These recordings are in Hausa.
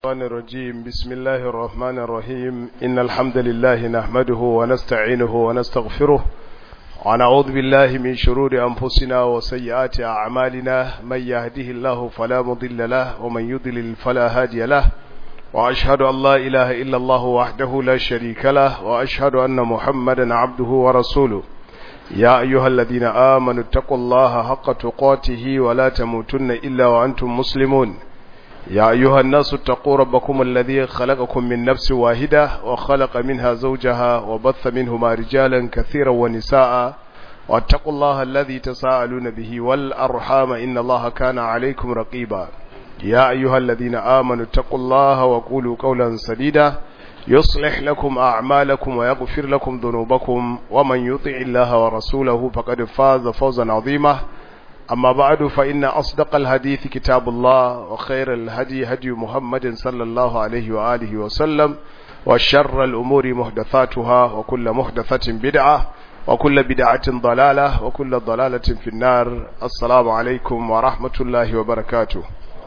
الشيطان الرجيم بسم الله الرحمن الرحيم إن الحمد لله نحمده ونستعينه ونستغفره ونعوذ بالله من شرور أنفسنا وسيئات أعمالنا من يهده الله فلا مضل له ومن يضلل فلا هادي له وأشهد أن لا إله إلا الله وحده لا شريك له وأشهد أن محمدا عبده ورسوله يا أيها الذين آمنوا اتقوا الله حق تقاته ولا تموتن إلا وأنتم مسلمون يا أيها الناس اتقوا ربكم الذي خلقكم من نفس واحدة وخلق منها زوجها وبث منهما رجالا كثيرا ونساء واتقوا الله الذي تساءلون به والأرحام إن الله كان عليكم رقيبا يا أيها الذين آمنوا اتقوا الله وقولوا قولا سديدا يصلح لكم أعمالكم ويغفر لكم ذنوبكم ومن يطع الله ورسوله فقد فاز فوزا عظيما أما بعد فإن أصدق الحديث كتاب الله وخير الهدي هدي محمد صلى الله عليه وآله وسلم وشر الأمور محدثاتها وكل محدثة بدعة وكل بدعة ضلالة وكل ضلالة في النار السلام عليكم ورحمة الله وبركاته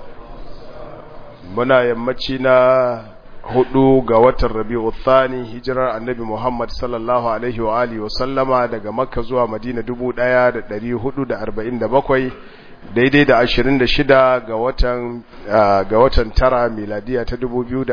muna yammaci na hudu ga watan rabi'u thani hijirar annabi Muhammad sallallahu alaihi wa alihi wa sallama daga makka zuwa madina 1447 daidai da 26 ga watan ga watan tara miladiya ta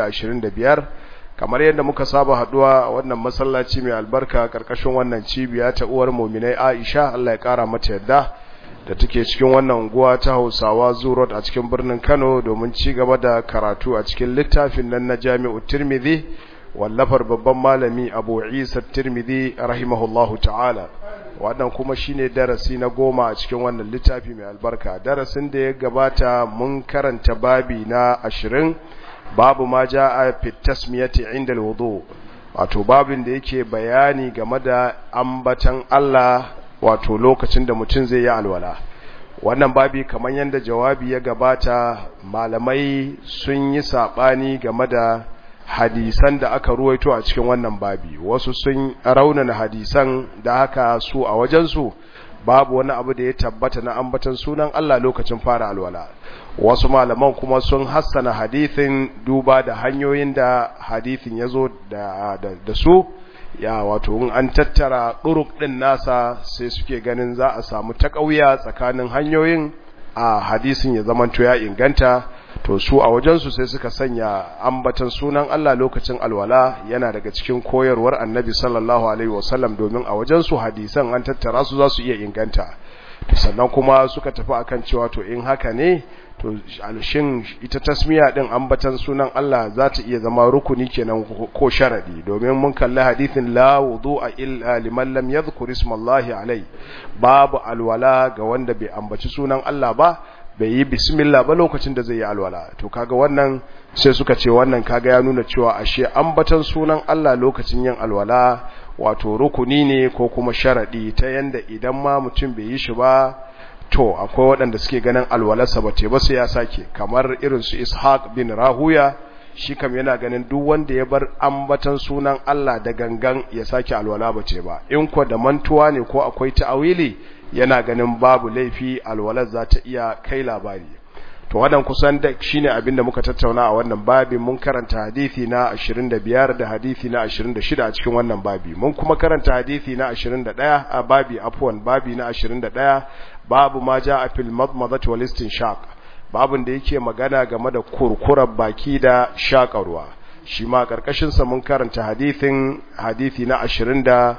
2025 kamar yadda muka saba haduwa a wannan masallaci mai albarka karkashin wannan cibiya ta uwar mu'minai Aisha Allah ya kara mata yadda da take cikin wannan unguwa ta Hausawa Zurot a cikin birnin Kano domin ci gaba da karatu a cikin littafin nan na Jami'u Tirmidhi wallafar babban malami Abu Isa Tirmidhi rahimahullahu ta'ala wannan kuma shine darasi na goma a cikin wannan littafi mai albarka darasin da ya gabata mun karanta babi na ashirin babu ma ja'a fi tasmiyati inda alwudu wato babin da yake bayani game da ambatan Allah wato lokacin da mutum zai yi alwala wannan babi kamar yadda jawabi ya gabata malamai sun yi sabani game da hadisan da aka ruwaito a cikin wannan babi wasu sun raunana hadisan da haka su a wajensu babu wani abu da ya tabbata na ambatan sunan Allah lokacin fara alwala wasu malaman kuma sun hassana hadithin duba da hanyoyin da hadithin ya zo da, da, da su ya wato in an tattara ɗuruk ɗin nasa sai suke ganin za a samu taƙauya tsakanin hanyoyin a hadisin ya zamanto ya inganta to su a wajensu sai suka sanya ambatan sunan Allah lokacin alwala yana daga cikin koyarwar annabi sallallahu alaihi wasallam domin a wajensu hadisan an tattara su za su iya inganta to sannan kuma suka tafi akan cewa to in haka ne to alshin ita tasmiya din ambatan sunan Allah za ta iya zama rukuni kenan ko sharadi domin mun kalli hadithin la wudu'a illa liman lam yadhkur ismallahi alai babu alwala ga wanda bai ambaci sunan Allah ba bai yi bismillah ba lokacin da zai yi alwala to kaga wannan sai suka ce wannan kaga ya nuna cewa ashe ambatan sunan Allah lokacin yin alwala wato rukuni ne ko kuma sharadi ta yanda idan ma mutum bai yi shi ba to akwai waɗanda suke ganin alwalarsa ba ce ba sai ya sake kamar irin su ishaq bin rahuya shi kam yana ganin duk wanda ya bar ambatan sunan Allah da gangan ya sake alwala ba ce ba in ko da mantuwa ne ko akwai ta'awili yana ganin babu laifi alwalar za ta iya kai labari to wannan kusan da shine abin da muka tattauna a wannan babi mun karanta hadisi na 25 da hadisi na 26 a cikin wannan babi mun kuma karanta hadisi na 21 a babi afwan babi na 21 babu ma ja a fil madmadati wal istinshaq babun da yake magana game da kurkurar baki da shakarwa shi ma karkashin sa mun karanta hadisin hadisi na 27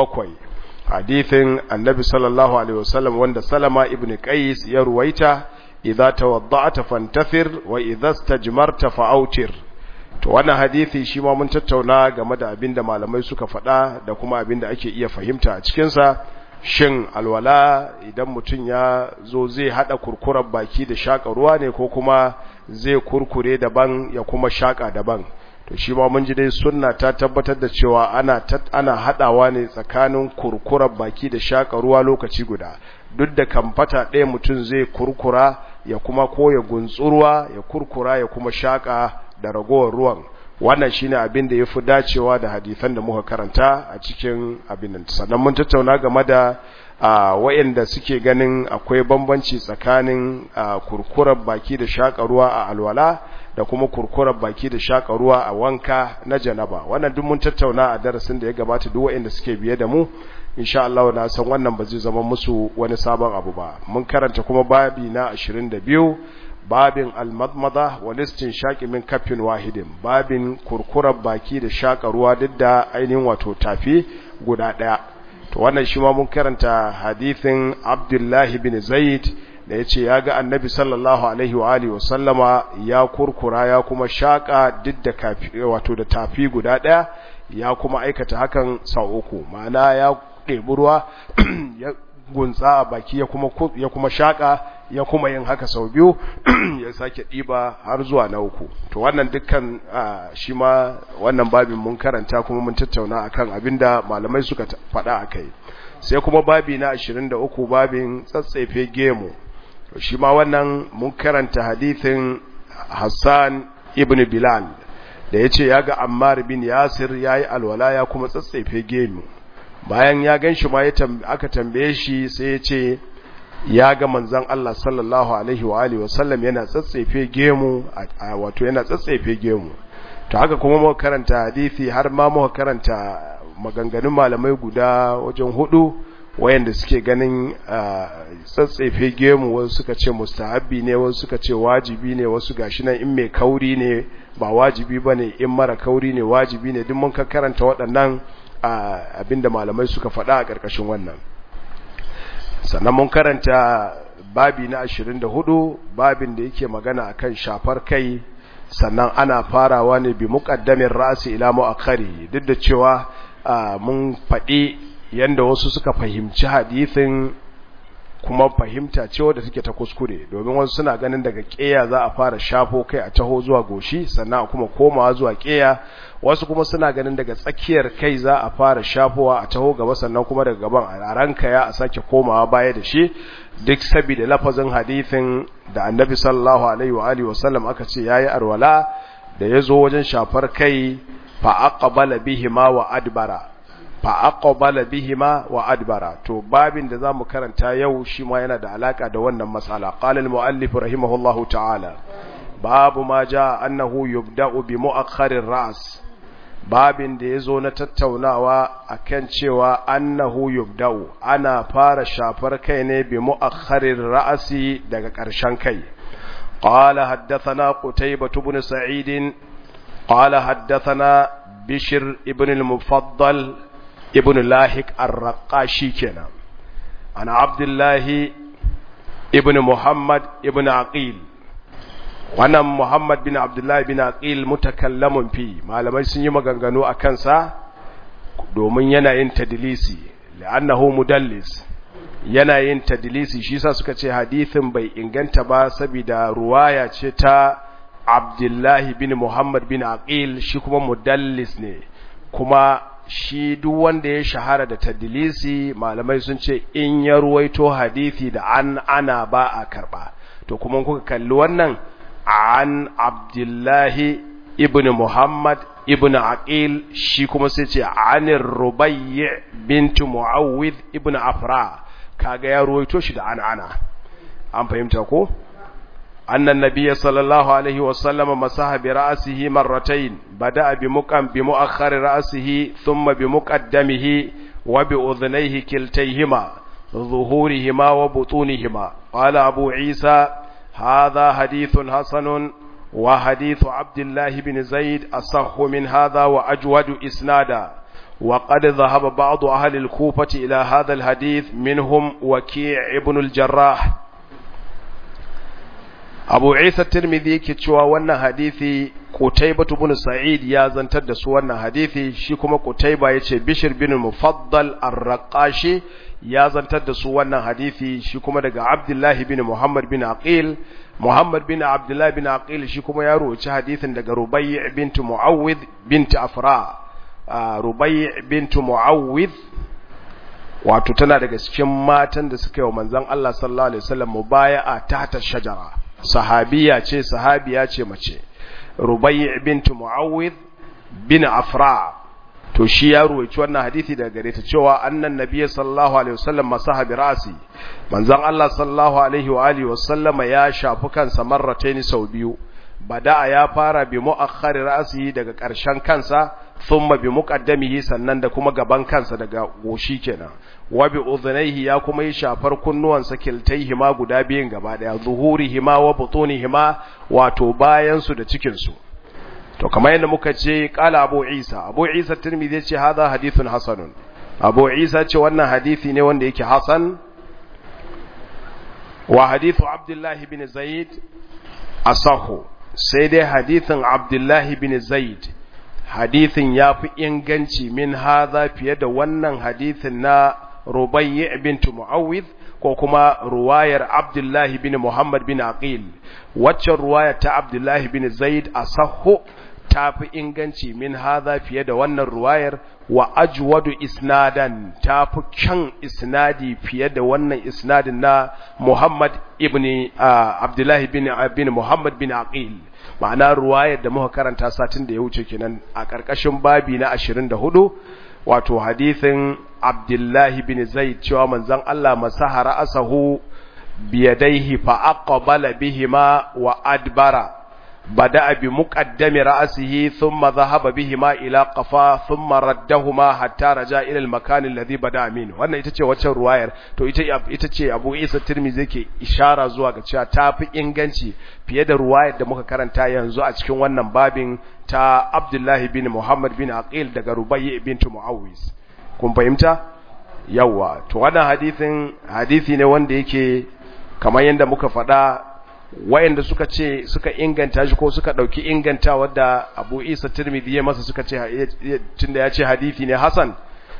hadisin annabi sallallahu alaihi wasallam wanda salama ibn qais ya ruwaita idza tawadda'ta fantafir wa idza istajmarta fa'autir to wannan hadisi shi ma mun tattauna game da abinda malamai suka faɗa da kuma abinda ake iya fahimta a cikin sa shin alwala idan mutum ya zo zai hada kurkurar baki da shaka ruwa ne ko kuma zai kurkure daban ya kuma shaka daban to shi ma mun ji dai sunna ta tabbatar da cewa ana ana hadawa ne tsakanin kurkurar baki da shaka ruwa lokaci guda duk da kamfata ɗaya mutum zai kurkura ya kuma ko ya guntsurwa ya kurkura ya kuma shaka da ragowar ruwan wannan shine abin da yafi dacewa da hadisan da muka karanta a cikin abin nan sannan mun tattauna game da wayanda suke ganin akwai bambanci tsakanin kurkurar baki da shaka ruwa a alwala da kuma kurkurar baki da shaka ruwa a wanka na janaba wannan duk mun tattauna a darasin da ya gabata duk waɗanda suke biye da mu insha Allah na san wannan ba zai zama musu wani sabon abu ba mun karanta kuma babi na 22 babin al-madmada wal istinshaqi min kaffin wahidin babin kurkurar baki da shaka ruwa duk da ainihin wato tafi guda daya to wannan shi ma mun karanta hadithin Abdullah bin Zaid da yace ya ga Annabi sallallahu alaihi wa alihi wa sallama ya kurkura ya kuma shaka duk da kafi wato da tafi guda daya ya kuma aikata hakan sau uku ma'ana ya ɗebi ruwa ya gunsa a baki ya kuma ya kuma shaka ya kuma yin haka sau biyu ya sake ɗiba har zuwa na uku to wannan dukkan shi ma wannan babin mun karanta kuma mun tattauna akan abinda malamai suka faɗa akai sai kuma babi na 23 babin tsatsefe gemu to shi ma wannan mun karanta hadithin Hassan ibn Bilal da yace ya ga Ammar bin Yasir yayi alwala ya kuma tsatsefe gemu bayan ya gan shi ma aka tambaye shi sai ya ce ya ga manzan Allah sallallahu alaihi wa alihi wasallam yana tsatsefe gemu wato yana tsatsefe gemu to haka kuma muka karanta hadisi har ma muka karanta maganganun malamai guda wajen hudu wayanda suke ganin tsatsefe gemu wasu suka ce mustahabbi ne wasu suka ce wajibi ne wasu gashi nan in mai kauri ne ba wajibi bane in mara kauri ne wajibi ne duk mun ka karanta waɗannan abinda malamai suka faɗa a ƙarƙashin wannan sannan mun karanta babi na 24 babin da yake magana akan shafar kai sannan ana farawa ne bi muqaddamin ra'si ila mu'akhari duk da cewa mun faɗi yanda wasu suka fahimci hadisin kuma fahimta ce wadda take ta kuskure domin wasu suna ganin daga ƙeya za a fara shafo kai a taho zuwa goshi sannan kuma komawa zuwa ƙeya wasu kuma suna ganin daga tsakiyar kai za a fara shafowa a taho gaba sannan kuma daga gaban a ranka ya a sake komawa baya da shi duk saboda lafazin hadithin da annabi sallallahu alaihi wa alihi wasallam aka ce yayi arwala da yazo wajen shafar kai fa aqbala bihima wa adbara fa aqbala bihima wa adbara to babin da zamu karanta yau shi ma yana da alaka da wannan matsala qala al muallif rahimahullahu ta'ala babu ma jaa annahu yubda'u bi mu'akhkharir ra's babin da yazo na tattaunawa akan cewa annahu yubda'u ana fara shafar kai ne bi mu'akhkharir ra'si daga ƙarshen kai qala haddathana qutaybah ibn sa'id qala haddathana bishr ibn al-mufaddal ibn lahik ar-raqashi kenan ana abdullahi ibn muhammad ibn aqil wannan muhammad bin abdullahi bin aqil mutakallamun fi malamai sun yi maganganu a kansa domin yana yin tadlisi la'annahu mudallis yana yin tadlisi shi sa suka ce hadithin bai inganta ba saboda ruwaya ce ta abdullahi bin muhammad bin aqil shi kuma mudallis ne kuma shi duk wanda ya shahara da tadlisi malamai sun ce in ya ruwaito hadisi da an ana ba a karba to kuma kuka kalli wannan an abdullahi ibn muhammad ibn aqil shi kuma sai ce anir rubayyi bint muawwid ibn afra kaga ya ruwaito shi da an ana an fahimta ko أن النبي صلى الله عليه وسلم مسح برأسه مرتين بدأ بمقام بمؤخر رأسه ثم بمقدمه وبأذنيه كلتيهما ظهورهما وبطونهما قال أبو عيسى هذا حديث حسن وحديث عبد الله بن زيد أصح من هذا وأجود إسنادا وقد ذهب بعض أهل الكوفة إلى هذا الحديث منهم وكيع ابن الجراح abu isa tirmidhi yake cewa wannan hadithi qutayba ibn sa'id ya zantar da su wannan hadithi shi kuma qutayba yace bishr bin mufaddal ar-raqashi ya zantar da su wannan hadithi shi kuma daga abdullahi bin muhammad bin aqil muhammad bin abdullahi bin aqil shi kuma ya roci hadithin daga rubai' bint muawwid bint afra rubai' bint muawwid wato tana daga cikin matan da suka yi wa manzon Allah sallallahu alaihi wasallam mubaya'a tahta shajara sahabiya ce sahabiya ce mace rubai' bint muawwid bin afra to shi ya ruwaici wannan hadisi daga gare ta cewa annan nabiyyi sallallahu alaihi wasallam masahabi rasi manzon Allah sallallahu alaihi wa alihi wasallama ya shafi kansa marrataini sau biyu bada'a ya fara bi mu'akhkhari ra'sihi daga ƙarshen kansa thumma bi muqaddamihi sannan da kuma gaban kansa daga goshi kenan wa bi udhnayhi ya kuma yi shafar kunnuwansa kiltaihima guda biyun gaba daya zuhurihima wa butunihima wato bayan su da cikin su to kamar yadda muka ce qala abu isa abu isa tirmidhi ya ce hadha hadithun hasanun abu isa ce wannan hadisi ne wanda yake hasan wa hadithu abdullahi bin zaid asahu sai dai hadithin abdullahi bin zaid hadithin ya fi inganci min haza fiye da wannan hadithin na rubayyi bintu mu'awwid ko kuma ruwayar abdullahi bin muhammad bin aqil waccan ruwayar ta abdullahi bin zaid asahu ta fi inganci min haza fiye da wannan ruwayar wa ajwadu isnadan ta fi kyan isnadi fiye da wannan isnadin na Muhammad ibn Abdullahi bin bin Muhammad bin Aqil ma'ana ruwayar da muka karanta satin da ya wuce kenan a ƙarƙashin babi na 24 wato hadithin Abdullahi bin Zaid cewa manzon Allah masahara asahu biyadaihi fa aqbala bihima wa adbara بدأ بمقدم رأسه ثم ذهب بهما إلى قفا ثم ردهما حتى رجع إلى المكان الذي بدأ منه wannan ita ce wacce ruwayar to ita ita ce Abu Isa Tirmidhi yake ishara zuwa ga cewa tafi inganci fiye da ruwayar da muka karanta yanzu a cikin wannan babin ta Abdullah bin Muhammad bin Aqil daga Rubayy bint Muawiz kun fahimta yawa to wannan hadisin hadisi ne wanda yake kamar yadda muka faɗa wayanda suka ce suka inganta shi ko suka dauki inganta wadda Abu Isa Tirmidhi ya masa suka ce tunda ya ce hadisi ne hasan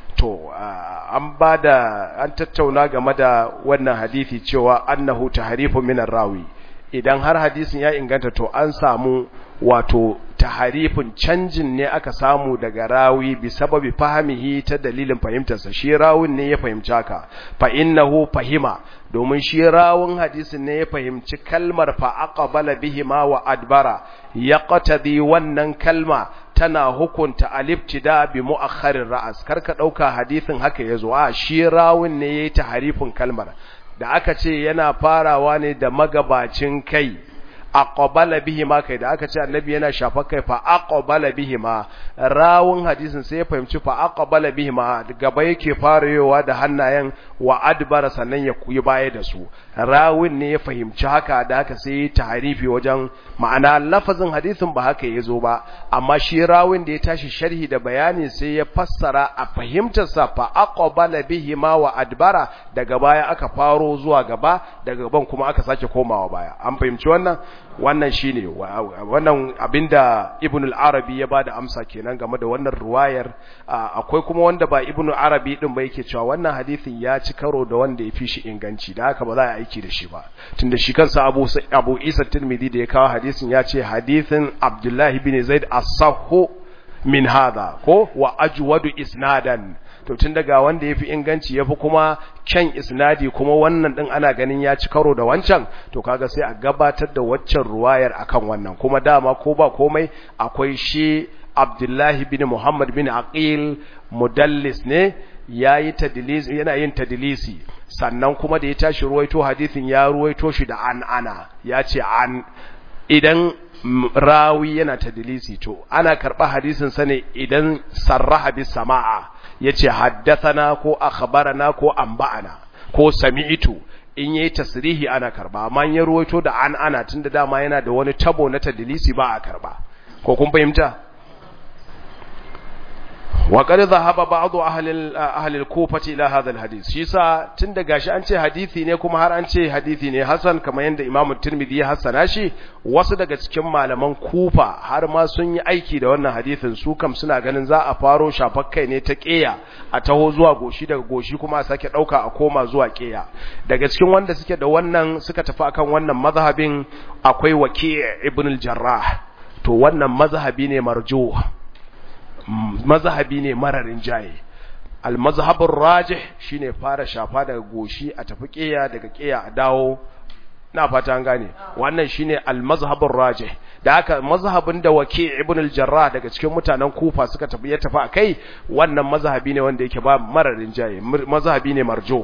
to an bada an tattauna game da wannan hadisi cewa annahu tahrifu min rawi idan har hadisin ya inganta to an samu wato taharifin canjin ne aka samu daga rawi bi sababi fahimihi ta dalilin fahimtarsa shi rawun ne ya fahimci haka fa innahu fahima domin shi rawun hadisin ne ya fahimci kalmar fa aqbala bihima wa adbara yaqtadi wannan kalma tana hukunta aliftida bi mu'akhkharir ra'as karka dauka hadisin haka yazo a shi rawun ne yayi taharifin kalmar da aka ce yana farawa ne da magabacin kai aqbala bihima kai da aka ce annabi yana shafa kai fa aqbala bihima rawun hadisin sai ya fahimci fa aqbala bihima gaba yake farayowa da hannayen wa adbara sannan ya kuyi baya da su rawun ne ya fahimci haka da aka sai tahrifi wajen ma'ana lafazin hadisin ba haka yazo ba amma shi rawun da ya tashi sharhi da bayani sai ya fassara a fahimtar sa fa aqbala bihima wa adbara daga baya aka faro zuwa gaba daga gaban kuma aka sake komawa baya an fahimci wannan wannan shine wannan abinda ibn al-arabi ya bada amsa kenan game da wannan ruwayar akwai kuma wanda ba ibn al-arabi din ba yake cewa wannan hadisin ya ci karo da wanda ya fi shi inganci da haka ba za a aiki da shi ba tunda shi kansa abu abu isa tirmidhi da ya kawo hadisin ya ce hadisin abdullahi bin zaid as-sahhu min hadha ko wa ajwadu isnadan to tun daga wanda yafi inganci yafi kuma kyan isnadi kuma wannan din ana ganin ya ci karo da wancan to kaga sai a gabatar da waccan ruwayar akan wannan kuma dama ko ba komai akwai shi Abdullahi bin Muhammad bin Aqil mudallis ne yayi tadlis yana yin tadlisi sannan kuma da ya tashi ruwaito hadisin ya ruwaito shi da an ana ya ce an idan rawi yana tadlisi to ana karba hadisin sa ne idan sarraha bis sama'a yace haddathana ko akhbarana ko anba'ana ko sami'tu in yayi tasrihi ana karba amma ya ruwaito da an ana tunda dama yana da wani tabo na tadlisi ba a karba ko kun fahimta wa qad dhahaba ba'd ahli ahli al-kufa ila hadha al-hadith shi sa tunda gashi an ce hadisi ne kuma har an ce hadisi ne hasan kamar yanda imamu tirmidhi ya hasana shi wasu daga cikin malaman kufa har ma sun yi aiki da wannan hadisin su kam suna ganin za a faro shafakkai ne ta ƙeya a taho zuwa goshi daga goshi kuma a sake ɗauka a koma zuwa ƙeya daga cikin wanda suke da wannan suka tafi akan wannan mazhabin akwai waki' ibn al-jarrah to wannan mazhabi ne marjuh mazhabi ne mararin jaye al-mazhabur rajih shine fara shafa daga goshi a tafi ƙeya daga ƙeya a dawo na fata an gane wannan shine al-mazhabur rajih da haka mazhabin da waki ibn al-jarrah daga cikin mutanen kufa suka tafi ya tafi akai wannan mazhabi ne wanda yake ba mararin jaye mazhabi ne marjuh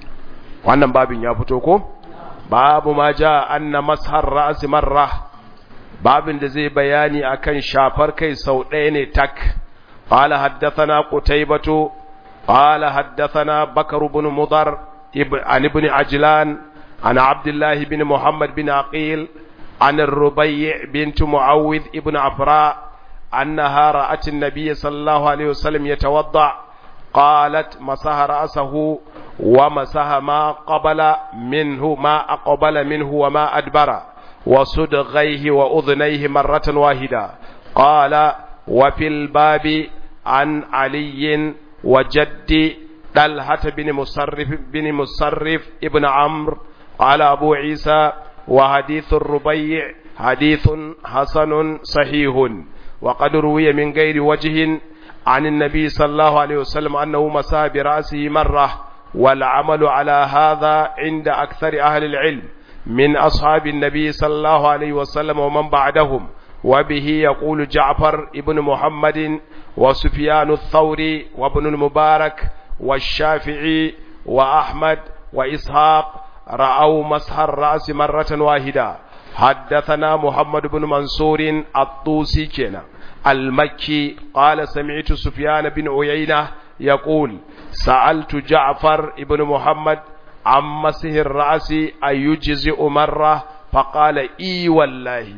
wannan babin ya fito ko babu ma ja anna mashar ra's marra babin da zai bayani akan shafar kai sau ɗaya ne tak qala haddathana qutaybatu qala haddathana bakr ibn mudar an ibn ajlan an abdullah ibn muhammad bin aqil an ar-rubai' bint muawwid ibn afra annaha ra'at an-nabiy sallallahu alayhi wasallam yatawadda qalat masaha ra'sahu wa masaha ma qabala minhu ma aqbala minhu wa ma adbara وصدغيه وأذنيه مرة واحدة قال وفي الباب عن علي وجد طلحة بن مصرف بن مصرف ابن عمرو قال أبو عيسى وحديث الربيع حديث حسن صحيح وقد روي من غير وجه عن النبي صلى الله عليه وسلم أنه مسى برأسه مرة والعمل على هذا عند أكثر أهل العلم من أصحاب النبي صلى الله عليه وسلم ومن بعدهم وبه يقول جعفر ابن محمد وسفيان الثوري وابن المبارك والشافعي وأحمد وإسحاق رأوا مسح الرأس مرة واحدة حدثنا محمد بن منصور الطوسي كنا المكي قال سمعت سفيان بن عيينة يقول سألت جعفر ابن محمد عن مسح الرأس أيجزئ مرة فقال إي والله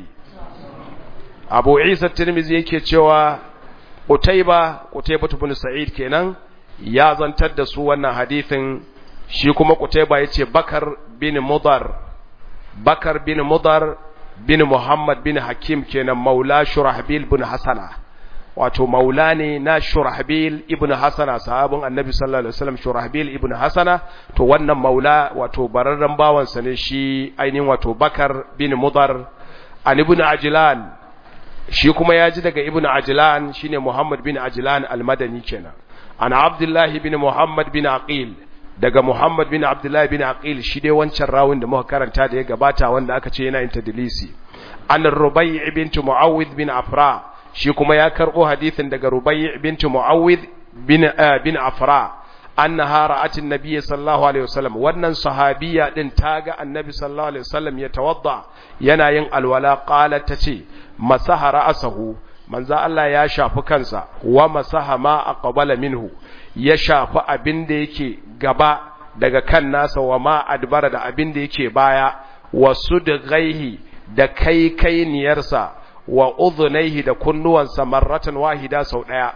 أبو عيسى الترمذي yake cewa Qutayba Qutayba ibn Sa'id kenan ya zantar da su wannan hadithin shi kuma Qutayba yace Bakar bin Mudar Bakar bin Mudar bin Muhammad bin Hakim kenan Maula Shurahbil bin Hasana wato maula ne na Shurahbil ibn Hasana sahabin Annabi sallallahu alaihi wasallam Shurahbil ibn Hasana to wannan maula wato bararren bawansa ne shi ainihin wato Bakar bin Mudar an ibn Ajlan shi kuma ya ji daga ibn Ajlan shine Muhammad bin Ajlan al-Madani kenan an Abdullah bin Muhammad bin Aqil daga Muhammad bin Abdullah bin Aqil shi dai wancan rawun da muka karanta da ya gabata wanda aka ce yana intadlisi an Rubai' bint Muawwid bin Afra shi kuma ya karbo hadisin daga Rubai' bint Muawwid bin bin Afra annaha ra'at an-nabiy sallallahu alaihi wasallam wannan sahabiya din taga annabi sallallahu alaihi wasallam ya tawadda yana yin alwala qalat tace masaha ra'sahu manzo Allah ya shafi kansa wa masaha ma aqbala minhu ya shafi abin da yake gaba daga kan nasa wa ma adbara da abin da yake baya wa sudghaihi da kai kai niyarsa wa udhunaihi da kunnuwansa marratan wahida sau daya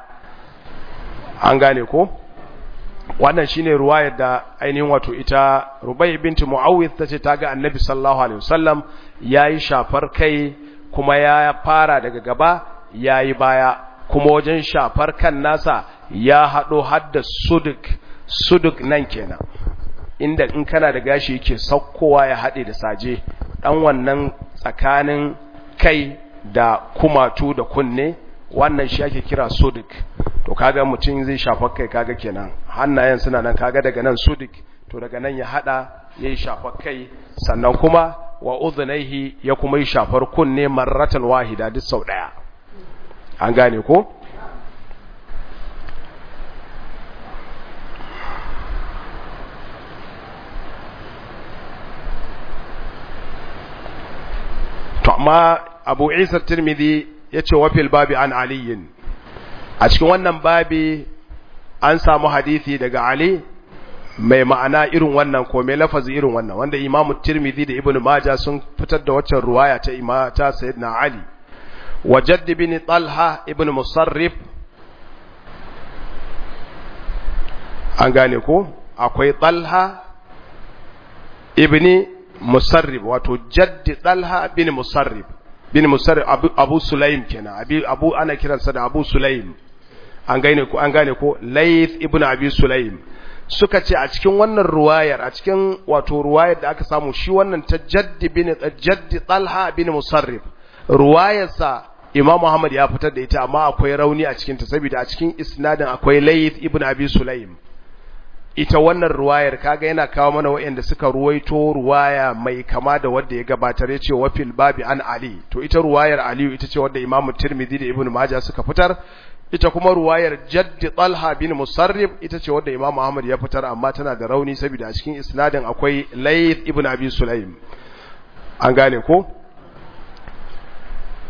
an gane ko wannan shine ruwayar da ainihin wato ita Rubai binti Muawwidh tace ta ga Annabi sallallahu alaihi wasallam yayi shafar kai kuma ya fara daga gaba yayi baya kuma wajen shafar kan nasa ya hado hadda suduk suduk nan kenan inda in kana da gashi yake saukowa ya hade da saje dan wannan tsakanin kai da kumatu da kunne wannan shi ake kira suduk to kaga mutum zai shafa kai kaga kenan hannayen suna nan kaga daga nan sudik to daga nan ya hada yayi shafa kai sannan kuma wa udhnaihi ya kuma yi shafar kunne marratan wahida duk sau daya an gane ko to amma Abu Isa Tirmidhi yace wa fil babi an aliyin a cikin wannan babi an samu hadisi daga Ali mai ma'ana irin wannan ko mai lafazi irin wannan wanda Imam Tirmidhi da Ibn Majah sun fitar da waccan ruwaya ta Imam ta Sayyidina Ali wa Jadd bin Talha ibn Musarrif an gane ko akwai Talha ibn Musarrif wato Jadd Talha bin Musarrif bin Musarrif Abu, Abu Sulaim kenan Abi, Abu ana kiransa da Abu Sulaim an gane ko an gane ko Layth ibn Abi Sulaim suka ce a cikin wannan ruwayar a cikin wato ruwayar da aka samu shi wannan ta Jaddi bin Jaddi Talha bin Musarrif ruwayarsa Imam Muhammad ya fitar da ita amma akwai rauni a cikin ta saboda a cikin isnadin akwai Layth ibn Abi Sulaim ita wannan ruwayar kaga yana kawo mana wayanda suka ruwaito ruwaya mai kama da wanda ya gabatar ya ce wafil babi an Ali to ita ruwayar Aliyu ita ce wanda Imam Tirmidhi da Ibn Majah suka fitar ita kuma ruwayar Jaddi Talha bin Musarrif ita ce wanda Imam Ahmad ya fitar amma tana da rauni saboda a cikin isnadin akwai Layth ibn Abi Sulaim an gane ko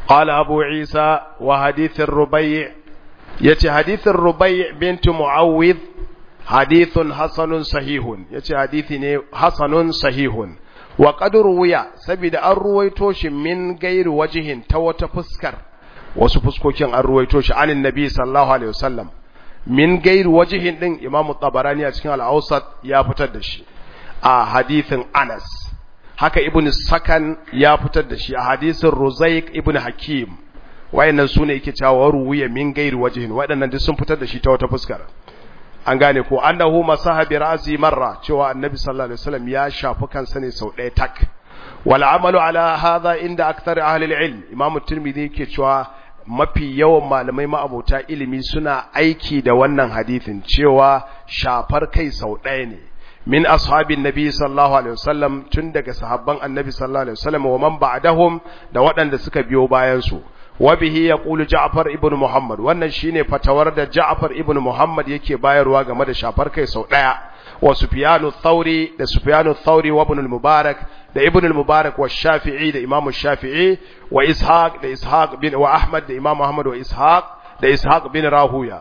قال أبو عيسى وحديث الربيع يتي حديث الربيع بنت معوذ حديث حسن صحيح يتي حديث حسن صحيح وقد روي سبيد الرويتوش من غير وجه توت فسكر wasu fuskokin an ruwaito shi anin nabi sallallahu alaihi wasallam min gairi wajihin din imamu tabarani a cikin al-awsat ya fitar da shi a hadithin Anas haka ibn Sakan ya fitar da shi a hadisin Ruzaik ibn Hakim wayannan sune yake cewa ruwiya min gairi wajihin waɗannan duk sun fitar da shi ta wata fuskar an gane ko annahu masaha bi ra'si marra cewa annabi sallallahu alaihi wasallam ya shafi kansa ne sau ɗaya tak wal amalu ala hadha inda akthar ahli al-ilm imam tirmidhi yake cewa mafi yawan malamai ma'abota ilimi suna aiki da wannan hadithin cewa shafar kai sau ɗaya ne min ashabin nabi sallallahu alaihi wasallam tun daga sahabban annabi sallallahu alaihi wasallam wa man ba'dahum da waɗanda suka biyo bayan su wa bihi yaqulu ja'far ibn muhammad wannan shine fatawar da ja'far ibn muhammad yake bayarwa game da shafar kai sau ɗaya wa sufyanu thauri da sufyanu thauri wa ibn al-mubarak da ibn al-mubarak wa shafi'i da imam shafi'i wa ishaq da ishaq bin wa ahmad da imam ahmad wa ishaq da ishaq bin rahuya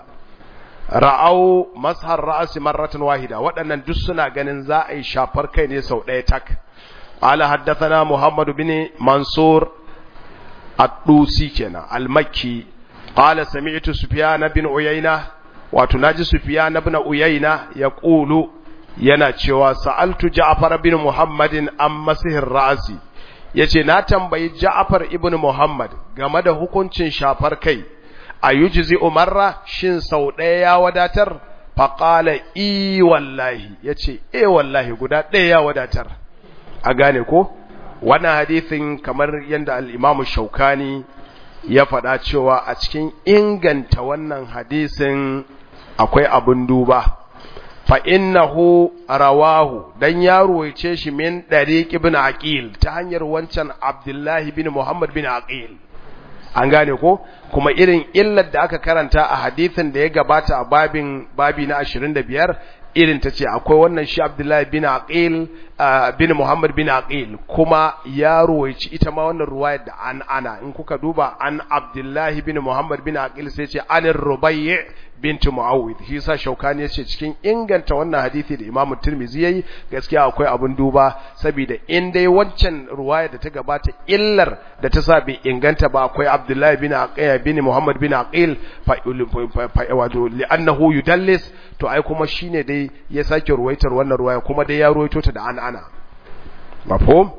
ra'au mashar ra'asi marratan wahida waɗannan duk suna ganin za a yi shafar kai ne sau ɗaya tak qala haddathana muhammad bin mansur ad-dusi kenan al-makki qala sami'tu sufyan bin uyayna wato naji sufyan bin uyayna yaqulu yana cewa sa'altu ja'far bin muhammadin an masihir ra'asi yace na tambayi ja'far ibn muhammad game da hukuncin shafar kai a yujizi umarra shin sau ɗaya ya wadatar faƙala i wallahi ya ce e wallahi guda ɗaya ya wadatar a gane ko wannan hadithin kamar yadda al'imamu shaukani ya faɗa cewa a cikin inganta wannan hadisin akwai abin duba fa'innahu rawahu dan ya ruwaice shi min ɗari ibn aqil ta hanyar wancan abdullahi bin muhammad bin aqil an gane ko kuma irin illar da aka karanta a hadithin da ya gabata a babin babi na 25 irin ta ce akwai wannan shi Abdullahi bin Aqil bin Muhammad bin Aqil kuma ya ruwaici ita ma wannan ruwayar da an ana in kuka duba an Abdullahi bin Muhammad bin Aqil sai ce anir Rubayy bint Muawwid shi yasa Shaukani ya ce cikin inganta wannan hadisi da Imam Tirmidhi yayi gaskiya akwai abun duba saboda in dai wancan ruwaya da ta gabata illar da ta sa bai inganta ba akwai Abdullahi bin Aqil bin Muhammad bin Aqil fa wato li'annahu yudallis to ai kuma shine dai ya sake ruwaitar wannan ruwaya kuma dai ya ruwaito ta da an ana mafhum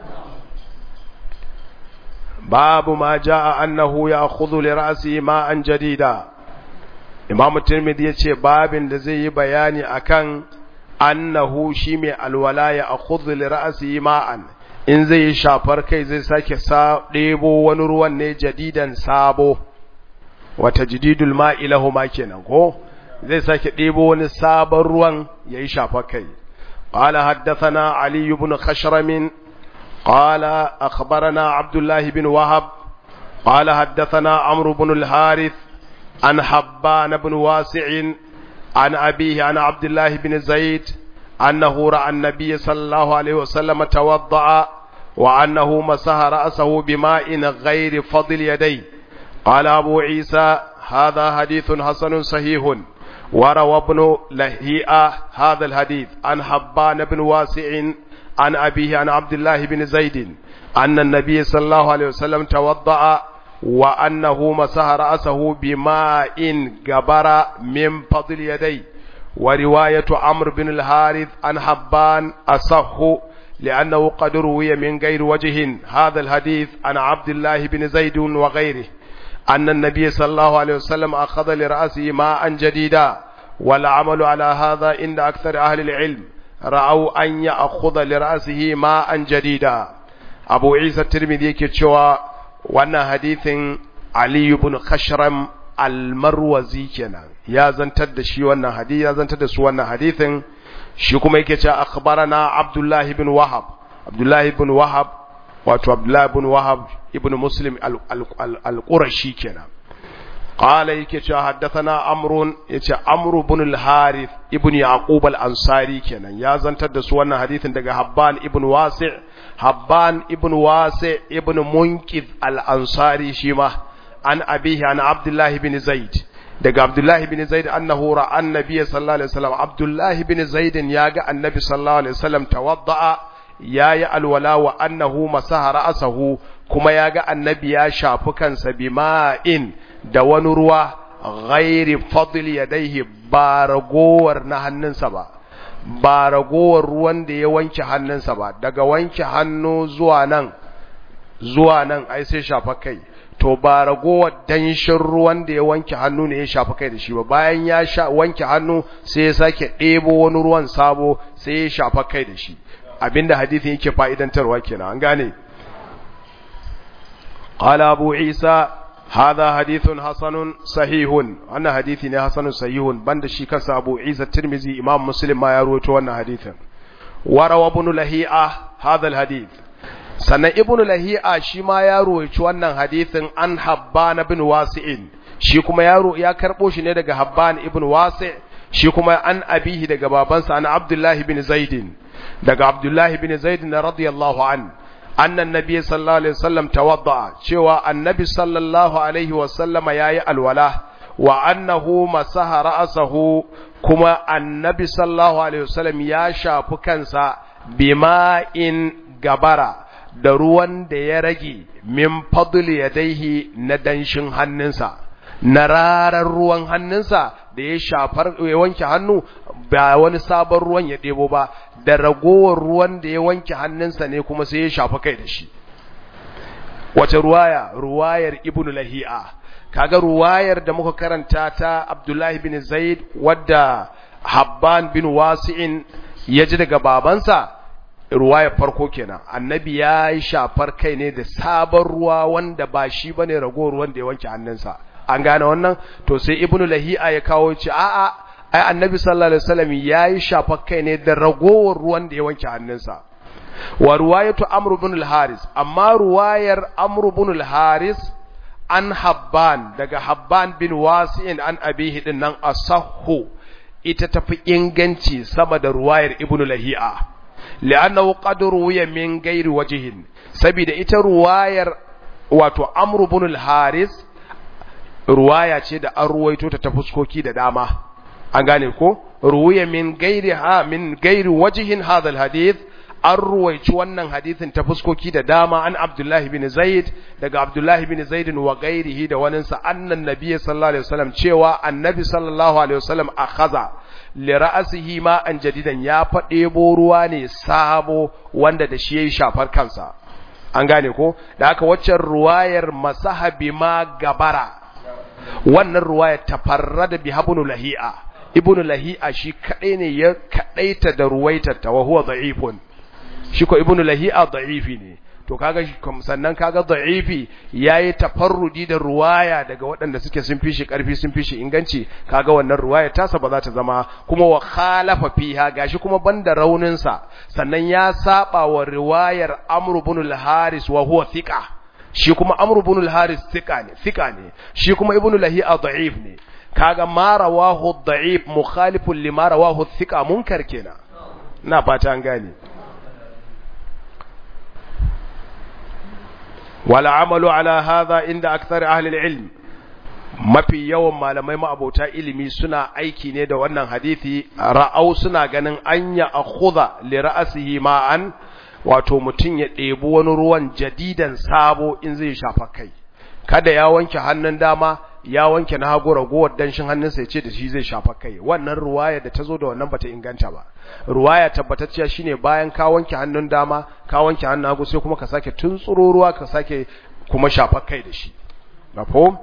babu ma jaa annahu ya'khudhu li ra'si ma'an jadida Imam Tirmidhi yace babin da zai yi bayani akan annahu shi mai alwala ya akhudhu li ra'si ma'an in zai yi shafar kai zai sake sa ɗebo wani ruwan ne jadidan sabo wata jididul ma'i lahu ma kenan ko zai sake ɗebo wani sabon ruwan ya yi shafa kai قال حدثنا علي بن خشرم قال أخبرنا عبد الله بن وهب قال حدثنا عمرو بن الحارث عن حبان بن واسع عن أبيه عن عبد الله بن زيد أنه رأى النبي صلى الله عليه وسلم توضأ وأنه مسح رأسه بماء غير فضل يديه قال أبو عيسى هذا حديث حسن صحيح وروى ابن لهيئة هذا الحديث عن حبان بن واسع عن أبيه عن عبد الله بن زيد أن النبي صلى الله عليه وسلم توضأ وأنه مسح رأسه بماء جبر من فضل يديه ورواية عمرو بن الحارث عن حبان أصح لأنه قد روي من غير وجه هذا الحديث عن عبد الله بن زيد وغيره أن النبي صلى الله عليه وسلم أخذ لرأسه ماء جديدا والعمل على هذا عند أكثر أهل العلم رأوا أن يأخذ لرأسه ماء جديدا أبو عيسى الترمذي كتشوى وأن حديث علي بن خشرم المروزي كنا يا زنتد شي wannan hadisi ya zantar da su wannan hadisin shi kuma yake cewa akhbarana Abdullah ibn Wahab Abdullah ibn Wahab wato Abdullah ibn Wahab ibn Muslim al-Qurashi kenan قال يكي حدثنا عمرو يتي عمرو بن الحارث ابن يعقوب الانصاري kenan ya zantar da su wannan hadisin daga Habban ibn Wasi' Habban ibn Wasi' ibn Munqidh al-Ansari shi ma an abihi an Abdullah ibn Zaid daga Abdullah ibn Zaid annahu ra'a annabiy sallallahu alaihi wasallam Abdullah ibn Zaid ya ga annabi sallallahu alaihi wasallam tawadda'a yayi alwala wa annahu masaha ra'sahu kuma ya ga annabi ya shafi kansa bima'in da wani ruwa ghairi fadl yadaihi ba ragowar na hannunsa ba ba ragowar ruwan da ya wanke hannunsa ba daga wanke hannu zuwa nan zuwa nan ai sai shafa kai to ba ragowar danshin ruwan da ya wanke hannu ne ya shafa kai da shi ba bayan ya sha wanke hannu sai ya sake ɗebo wani ruwan sabo sai ya shafa kai da shi abinda hadisin yake fa'idantarwa kenan an gane قال أبو عيسى هذا حديث حسن صحيح أنا حديثي حسن صحيح بند شي كان أبو عيسى الترمذي إمام مسلم ما يروي وانا حديثا وروى ابن لهيعة هذا الحديث sannan ibnu lahi'a shi ma ya roci wannan hadisin an habban ibn wasi'in shi kuma yaro ya karbo shi ne daga habban ibn wasi' shi kuma an abihi daga babansa an abdullahi ibn zaidin daga abdullahi ibn zaidin radiyallahu an annan nabi sallallahu alaihi wasallam tawadda cewa annabi sallallahu alaihi wasallama yayi alwala wa annahu masaha ra'sahu kuma annabi sallallahu alaihi wasallam ya shafi kansa bima'in gabara da ruwan da ya rage min fadl yadaihi na danshin hannunsa na rarar ruwan hannunsa da ya shafar ya wanke hannu ba wani sabon ruwan ya ɗebo ba da ragowar ruwan da ya wanke hannunsa ne kuma sai ya shafa kai da shi wace ruwaya ruwayar ibnu lahi'a kaga ruwayar da muka karanta ta abdullahi bin zaid wadda habban bin wasi'in ya ji daga babansa ruwayar farko kenan annabi ya yi shafar kai ne da sabon ruwa wanda ba shi bane ragowar ruwan da ya wanke hannunsa an gane wannan to sai ibnu lahi'a ya kawo ce a'a ai annabi sallallahu alaihi wasallam yayi shafar kai ne da ragowar ruwan da ya wanke hannunsa wa ruwayatu amr ibn al-haris amma ruwayar amr ibn al-haris an habban daga habban bin wasi'in an abihi din nan asahhu ita tafi inganci sama da ruwayar ibn lahi'a li'annahu qad ruwiya min ghairi wajhin saboda ita ruwayar wato amr ibn al-haris ruwaya ce da an ruwaito ta ta fuskoki da dama an gane ko ruwiya min gairi ha min gairi wajihin hadha alhadith an ruwaici wannan hadithin ta fuskoki da dama an abdullahi bin zaid daga abdullahi bin zaid wa gairihi da wani sa annan nabiy sallallahu alaihi wasallam cewa annabi sallallahu alaihi wasallam akhadha li ra'sihi ma an jadidan ya fade ruwa ne sabo wanda da shi yayi shafar kansa an gane ko da haka waccan ruwayar masahabi ma gabara wannan ruwaya tafarrada bi habnu lahi'a ibnu lahi'a shi kadai ne ya kadaita da ruwaitar ta wa huwa da'ifun shi ko ibnu lahi'a da'ifi ne to kaga sannan kaga da'ifi yayi tafarrudi da ruwaya daga waɗanda suke sun fi shi karfi sun fi shi inganci kaga wannan ruwaya tasa ba za ta zama kuma wa khalafa fiha gashi kuma banda raunin sa sannan ya saba wa riwayar amr ibn al-haris wa huwa thiqa shi kuma amr ibn al-haris thiqa ne thiqa ne shi kuma ibn lahi'a da'if ne kaga ma rawahu da'if mukhalifun lima rawahu thiqa munkar kenan ina fata an gane wala amalu ala hadha inda akthar ahli al-ilm mafi yawan malamai ma'abota ilimi suna aiki ne da wannan hadisi ra'au suna ganin anya akhudha li ra'sihi ma'an wato mutum ya ɗebi wani ruwan jadidan sabo in zai shafa kai kada ya wanke hannun dama ya wanke na hagu ragowar danshin hannunsa ya ce da shi zai shafa kai wannan ruwaya da ta zo da wannan bata inganta ba ruwaya tabbatacciya shine bayan ka wanke hannun dama ka wanke hannun hagu sai kuma ka sake tuntsuro ruwa ka sake kuma shafa kai da shi mafhum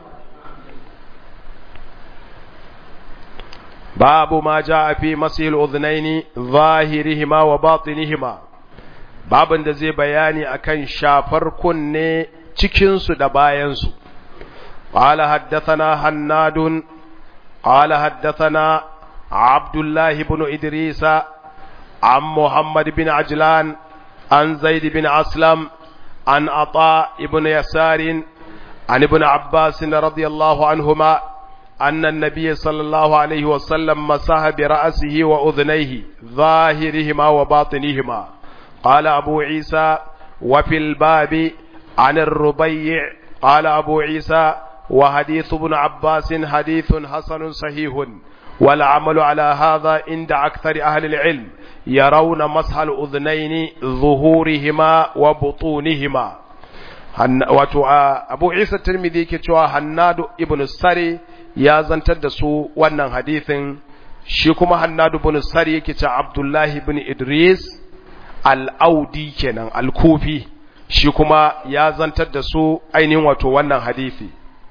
babu ma jaa fi masil udhnaini zahirihima wa batinihima babin da zai bayani akan shafar kunne cikinsu da bayansu قال حدثنا حناد قال حدثنا عبد الله بن إدريس عن محمد بن عجلان عن زيد بن أسلم عن عطاء بن يسار عن ابن عباس رضي الله عنهما أن النبي صلى الله عليه وسلم مسح برأسه وأذنيه ظاهرهما وباطنهما قال أبو عيسى وفي الباب عن الربيع قال أبو عيسى وحديث ابن عباس حديث حسن صحيح والعمل على هذا عند أكثر أهل العلم يرون مسح الأذنين ظهورهما وبطونهما wato abu isa tirmidhi yake cewa hannadu ibn sari ya zantar da su wannan hadithin shi kuma hannadu ibn sari yake cewa abdullahi ibn idris al-audi kenan al-kufi shi kuma ya zantar da su ainihin wato wannan hadithi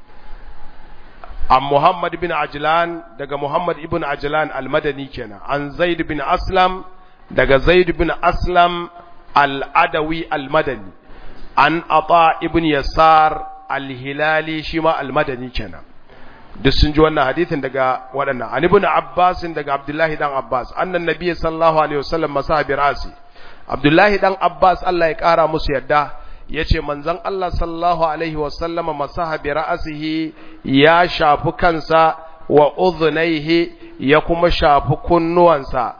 an muhammad bin ajlan daga muhammad ibn ajlan al-madani kenan an zaid bin aslam daga zaid bin aslam al-adawi al-madani an ata ibn yasar al-hilali shi ma al-madani kenan duk sun ji wannan hadithin daga waɗannan an ibn abbas daga abdullahi dan abbas annan nabiyyi sallallahu alaihi wasallam masahabi rasi abdullahi dan abbas Allah ya kara musu yadda yace manzon Allah sallallahu alaihi wasallama masahabi ra'sihi ya shafi kansa wa udhnaihi ya kuma shafi kunnuwansa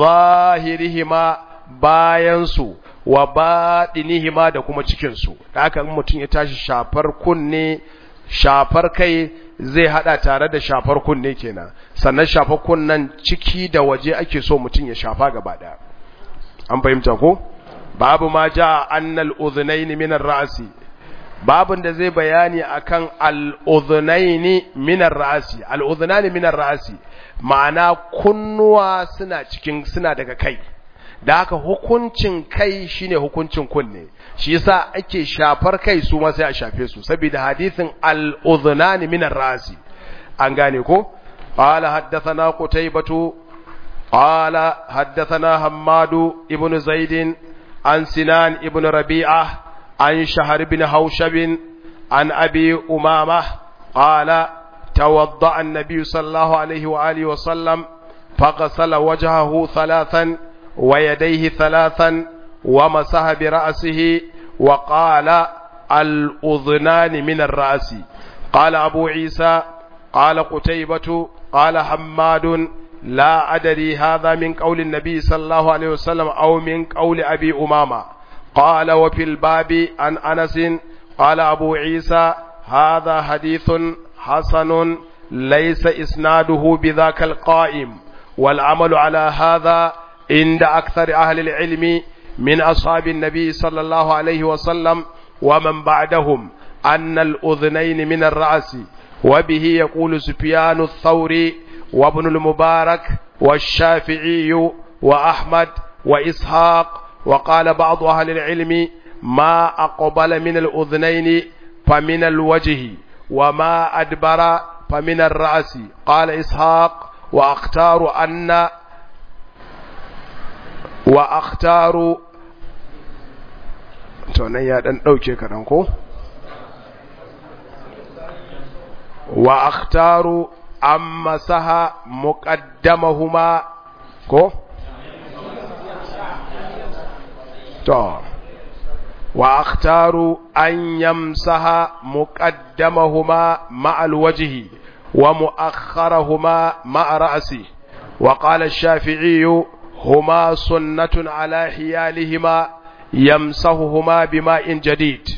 zahirihima bayansu wa baɗinihima da kuma cikinsu da haka mutum ya tashi shafar kunne shafar kai zai hada tare da shafar kunne kenan sannan shafar kunnen ciki da waje ake so mutum ya shafa gaba ɗaya an fahimta ko babu ma ja annal udhunaini min ar-ra'si babun da zai bayani akan al-udhunaini min ar-ra'si al-udhunani min ar-ra'si ma'ana kunnuwa suna cikin suna daga kai da haka hukuncin kai shine hukuncin kunne shi yasa ake shafar kai su ma sai a shafe su saboda hadisin al-udhunani min ar-ra'si an gane ko qala haddathana qutaybatu قال حدثنا حماد ابن زيد عن سنان ابن ربيعة عن شهر بن هوشب عن أبي أمامة قال توضأ النبي صلى الله عليه وآله وسلم فغسل وجهه ثلاثا ويديه ثلاثا ومسح برأسه وقال الأذنان من الرأس قال أبو عيسى قال قتيبة قال حماد لا أدري هذا من قول النبي صلى الله عليه وسلم أو من قول أبي أمامة قال وفي الباب عن أنس قال أبو عيسى هذا حديث حسن ليس إسناده بذاك القائم والعمل على هذا عند أكثر أهل العلم من أصحاب النبي صلى الله عليه وسلم ومن بعدهم أن الأذنين من الرأس وبه يقول سفيان الثوري وابن المبارك والشافعي وأحمد وإسحاق وقال بعض أهل العلم ما أقبل من الأذنين فمن الوجه وما أدبر فمن الرأس قال إسحاق وأختار أن وأختار تونيا دان دوكي كدان كو وأختار أما سها مقدمهما كو تو وأختار أن يمسح مقدمهما مع الوجه ومؤخرهما مع رأسه وقال الشافعي هما سنة على حيالهما يمسحهما بماء جديد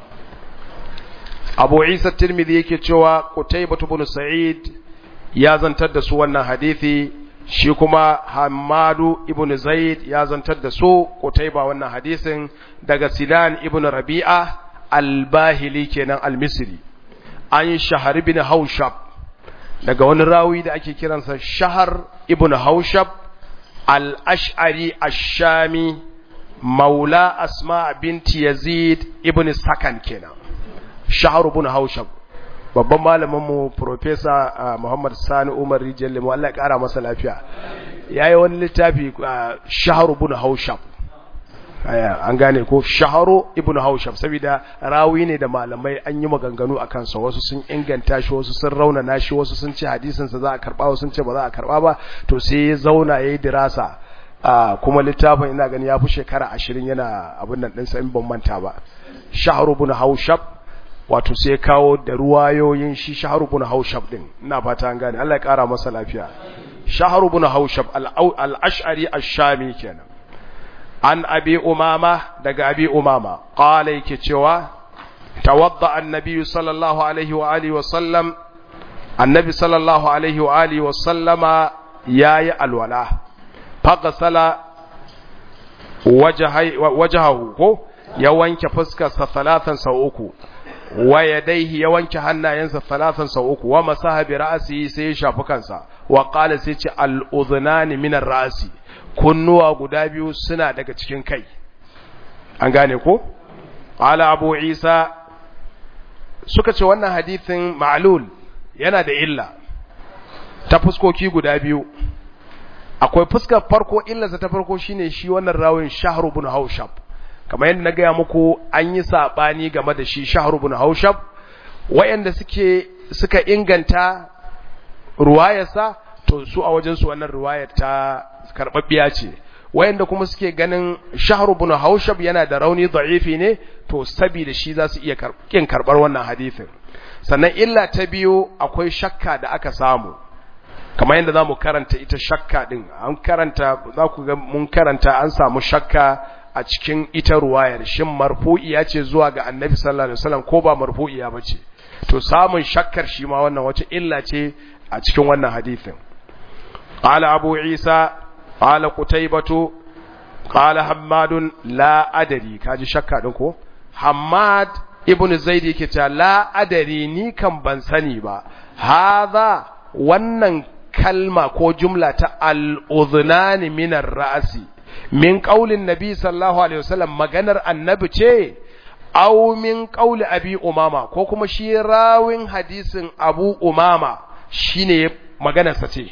abu isa tirmidhi yake cewa qutaybah ibn sa'id ya zantar da su wannan hadisi shi kuma hamadu ibn zaid ya zantar da su qutayba wannan hadisin daga sinan ibn rabi'a al-bahili kenan al-misri an shahar ibn haushab daga wani rawi da ake kiransa shahar ibn haushab al-ash'ari ash-shami maula asma binti yazid ibn sakan kenan shaharu bin haushab babban malaminmu profesa muhammad sani umar rijiyar limu allah ya kara masa lafiya ya yi wani littafi shaharu bin haushab an gane ko shaharu ibn haushab saboda rawi ne da malamai an yi maganganu a kansa wasu sun inganta shi wasu sun raunana shi wasu sun ce hadisinsa za a karba wasu sun ce ba za a karba ba to sai ya zauna ya yi dirasa kuma littafin ina gani ya fi shekara ashirin yana abin nan ɗinsa in ban manta ba shaharu bin haushab wato sai kawo da ruwayoyin shi shahar ibn haushab din ina fata an gane Allah ya kara masa lafiya shahar ibn haushab al-ash'ari ash-shami kenan an abi umama daga abi umama qala yake cewa tawadda annabi sallallahu alaihi wa alihi wa sallam annabi sallallahu alaihi wa alihi wa sallama yayi alwala faghsala wajhahu ko ya wanke fuskarsa talatan sau uku wa yadaihi ya wanke hannayensa talatan sau uku wa masaha bi ra'sihi sai ya shafi kansa wa qala sai ce al-udhnani min ar-ra'si kunnuwa guda biyu suna daga cikin kai an gane ko qala abu isa suka ce wannan hadithin ma'lul yana da illa ta fuskoki guda biyu akwai fuskar farko illarsa ta farko shine shi wannan rawin shahru ibn haushab kamar yadda na gaya muku an yi sabani game da shi shahru ibn haushab wayanda suke suka inganta ruwayarsa to su a wajen su wannan ruwayar ta karbabbiya ce wayanda kuma suke ganin shahru ibn haushab yana da rauni da'ifi ne to saboda shi za su iya kin karbar wannan hadisin sannan illa ta biyu akwai shakka da aka samu kamar yadda zamu karanta ita shakka din an karanta za ku ga mun karanta an samu shakka a cikin ita ruwayar shin marfu'iya ce zuwa ga annabi sallallahu alaihi wasallam ko ba marfu'iya bace to samun shakkar shi ma wannan wace illa ce a cikin wannan hadisin qala abu isa qala qutaybatu qala hammadun la adari kaji shakka din ko hammad ibn zaid yake cewa la adari ni kan ban sani ba hadha wannan kalma ko jumla ta al-udhnani min ar-ra'si min qaulin nabi sallallahu alaihi wasallam maganar annabi ce aw min qauli abi umama ko kuma shi rawin hadisin abu umama shine maganarsa ce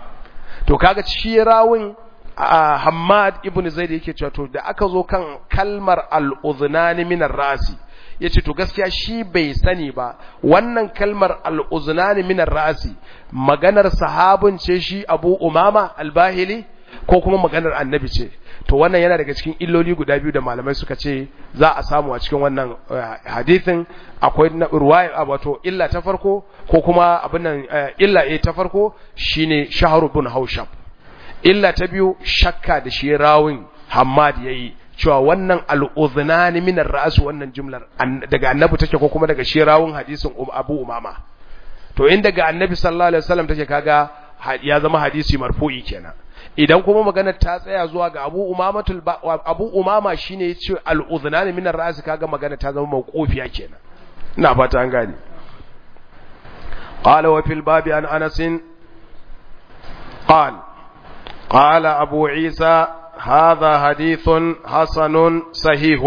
to kaga shi rawin Hammad ibn Zaid yake cewa to da aka zo kan kalmar al-udhnani min ar-ra'si yace to gaskiya shi bai sani ba wannan kalmar al-udhnani min ar-ra'si maganar sahabin ce shi Abu Umama al-Bahili ko kuma maganar annabi ce to wannan yana daga cikin illoli guda biyu da malamai suka ce za a samu a cikin wannan hadithin akwai ruwaya wato illa ta farko ko kuma abin nan illa a ta farko shine shahru bin haushab illa ta biyu shakka da shi rawin Hammad yayi cewa wannan al-udhnani min ar-ra's wannan jumlar daga annabi take ko kuma daga shi rawin hadisin Abu Umama to in daga annabi sallallahu alaihi wasallam take kaga ya zama hadisi marfu'i kenan idan kuma magana ta tsaya zuwa ga Abu Umamatul Abu Umama shine yace al-udhnani min ar-ra's kaga magana ta zama mawqufiya kenan ina fata an gane qala wa fil babi an Anas قال قال أبو عيسى هذا حديث حسن صحيح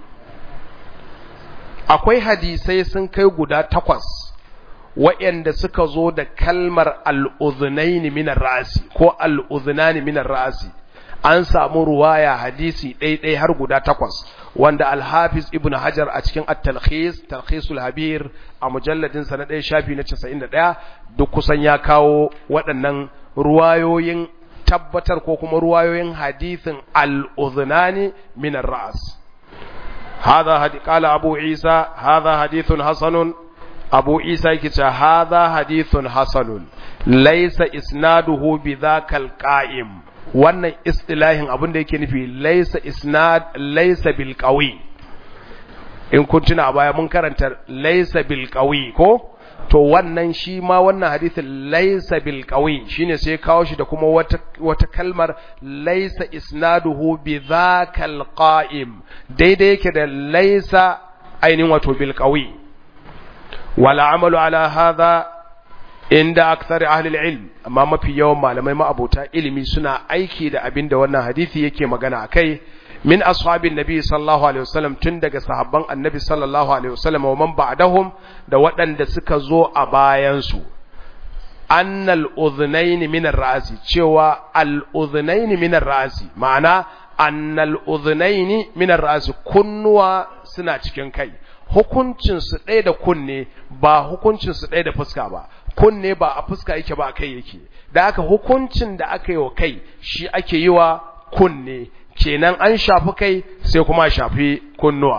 akwai hadisai sun kai guda takwas waɗanda suka zo da kalmar al'uzunaini minar ra'asi ko al'uzunani minar ra'asi an samu ruwaya hadisi ɗaiɗai har guda takwas wanda alhafiz ibn hajar a cikin at-talkhis talkhisul habir a mujalladin sa na ɗaya shafi na 91 duk kusan ya kawo waɗannan ruwayoyin tabbatar ko kuma ruwayoyin hadithin al-udhnani min ar-ra's hadha hadi qala abu isa hadha hadithun hasanun abu isa yake cewa hadha hadithun hasanun laysa isnaduhu bidhakal qa'im wannan istilahin abin da yake nufi laysa isnad laysa bil qawi in kun tuna a baya mun karanta laysa bil qawi ko to wannan shi ma wannan hadithin laisa bil qawi shine sai kawo shi da kuma wata wata kalmar laisa isnaduhu bi dhakal qa'im daidai yake da laisa ainihin wato bil qawi wala amalu ala hadha inda akthar ahli ilm amma mafi yawan malamai ma'abota ilimi suna aiki da abin da wannan hadisi yake magana akai min ashabin nabi sallallahu alaihi wasallam tun daga sahabban annabi sallallahu alaihi wasallam wa man ba'dahum da waɗanda suka zo a bayan su annal udhnayn min ar-ra'si cewa al udhnayn min ar-ra'si ma'ana annal udhnayn min ar-ra'si kunnuwa suna cikin kai hukuncin su ɗaya da kunne ba hukuncin su ɗaya da fuska ba kunne ba a fuska yake ba a kai yake da aka hukuncin da aka yi wa kai shi ake yi wa kunne kenan an shafi kai sai kuma shafi kunnuwa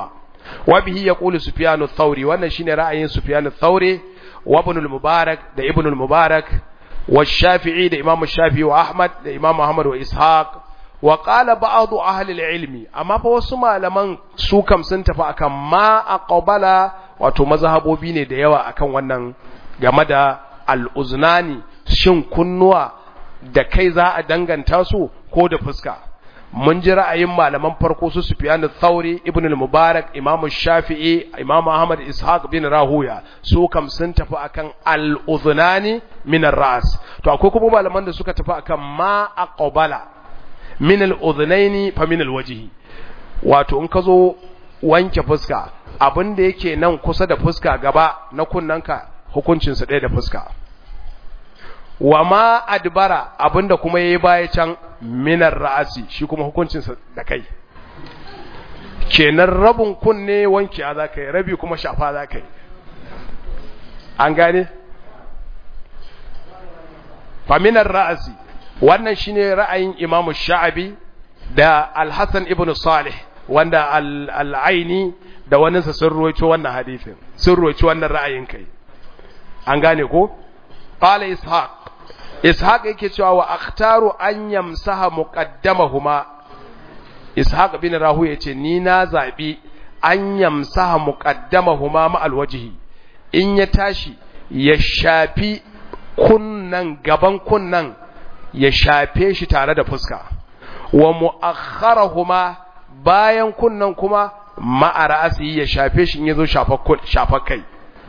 wa bihi yaqulu sufyan ath-thawri wannan shine ra'ayin sufyan ath-thawri wa ibn al-mubarak da ibn al-mubarak wa shafi'i da imam shafi'i wa ahmad da imam ahmad wa ishaq wa qala ba'd ahli al-ilmi amma fa wasu malaman su kam sun tafi akan ma aqbala wato mazhabobi ne da yawa akan wannan game da al-uznani shin kunnuwa da kai za a danganta su ko da fuska mun ji ra'ayin malaman farko su Sufyan al-Thawri Ibn al-Mubarak Imam Shafi'i Imam Ahmad Ishaq bin Rahuya su kam sun tafi akan al-udhunani min ar-ra's to akwai kuma malaman da suka tafi akan ma aqbala min al-udhunaini fa min al-wajhi wato in ka zo wanke fuska abin da yake nan kusa da fuska gaba na kunnanka hukuncin sa ɗaya da fuska wa ma adbara abinda kuma yayi baya can minar ra'asi shi kuma hukuncinsa da kai kenan rabin kunne wanki a zaka yi rabi kuma shafa zaka yi an gane fa minar ra'asi wannan shine ra'ayin Imam Sha'abi da Al-Hasan ibn Salih wanda al-Aini da wani sa sun ruwaito wannan hadisin sun ruwaito wannan ra'ayin kai an gane ko qala ishaq ishaq yake cewa wa akhtaru an yamsaha muqaddamahuma ishaq bin rahu yace ni na zabi an yamsaha muqaddamahuma ma alwajhi in ya tashi ya shafi kunnan gaban kunnan ya shafe shi tare da fuska wa mu'akhkharahuma bayan kunnan kuma ma'a ra'asi ya shafe shi in yazo shafa kai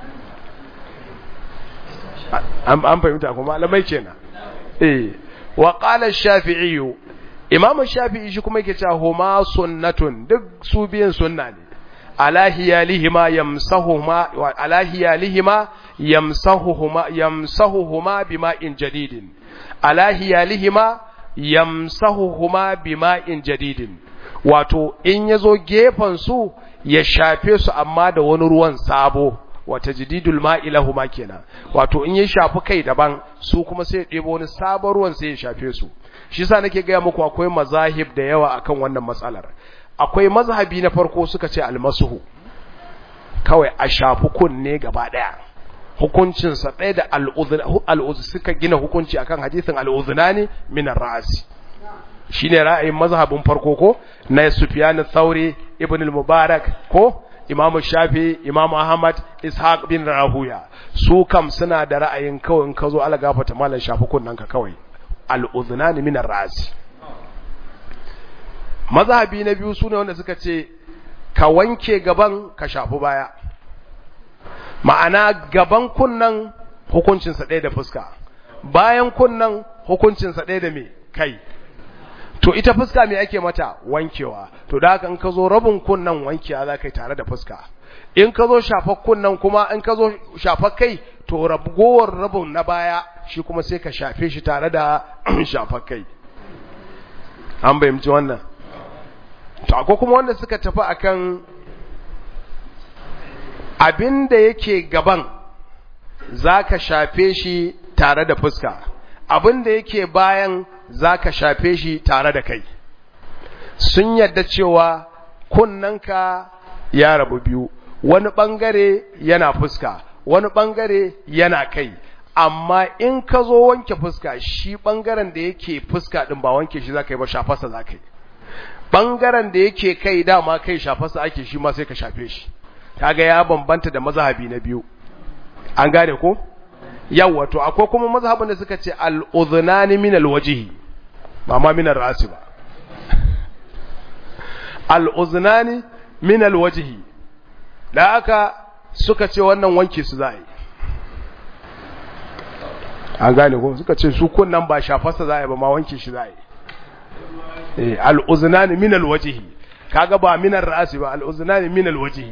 an fahimta kuma malamai kenan eh wa qala ash-shafi'i imam ash-shafi'i shi kuma yake cewa huma sunnatun duk su biyan sunna ne ala hiyalihima yamsahuhuma wa ala hiyalihima yamsahuhuma yamsahuhuma bima'in jadidin ala hiyalihima yamsahuhuma bima'in jadidin wato in yazo gefen su ya shafe su amma da wani ruwan sabo wata jididul ma'ilahu ma kenan wato in ya shafi kai daban su kuma sai ya ɗebo wani sabon ruwan sai ya shafe su shi yasa nake gaya muku akwai mazahib da yawa akan wannan matsalar akwai mazhabi na farko suka ce almasuhu kawai a shafi kunne gaba daya hukuncin sa ɗaya da al'udhu suka gina hukunci akan hadisin al'udhunani min ar-ra'si shine ra'ayin mazhabin farko ko na Sufyan ath-Thauri ibn al-Mubarak ko Imam Shafi, Imam Ahmad, Ishaq bin Rahuya, su kam suna da ra'ayin kawai in ka zo ala gafata malan shafi kunnanka kawai, al'udhunani minar ra'asi. Mazhabi na biyu su ne wanda suka ce, ka wanke gaban ka shafi baya. Ma'ana gaban kunnan hukuncinsa ɗaya da fuska, bayan kunnan hukuncinsa ɗaya da me kai. to ita fuska me ake mata wankewa to da haka in ka zo rabin kunnan wankewa za ka yi tare da fuska in ka zo shafar kunnan kuma in ka zo shafar kai to ragowar rabin na baya shi kuma sai ka shafe shi tare da shafar kai an bayyamci wannan to akwai kuma wanda suka tafi akan abin da yake gaban za ka shafe shi tare da fuska abin da yake bayan za ka shafe shi tare da kai sun yadda cewa kunnanka ya rabu biyu wani ɓangare yana fuska wani ɓangare yana kai amma in ka zo wanke fuska shi ɓangaren da yake fuska ɗin ba wanke shi za ka yi ba shafasa za ka yi ɓangaren da yake kai dama kai shafasa ake shi ma sai ka shafe shi kaga ya bambanta da mazhabi na biyu an gane ko yawa to akwai kuma mazhabin da suka ce al-udhnani min al-wajhi ba ma min ar-ra'si ba al-udhnani min al-wajhi da aka suka ce wannan wanke su za'i an gane ko suka ce su kunnan ba shafarsa za'i ba ma wanke shi za'i eh al-udhnani min al-wajhi kaga ba min ar-ra'si ba al-udhnani min al-wajhi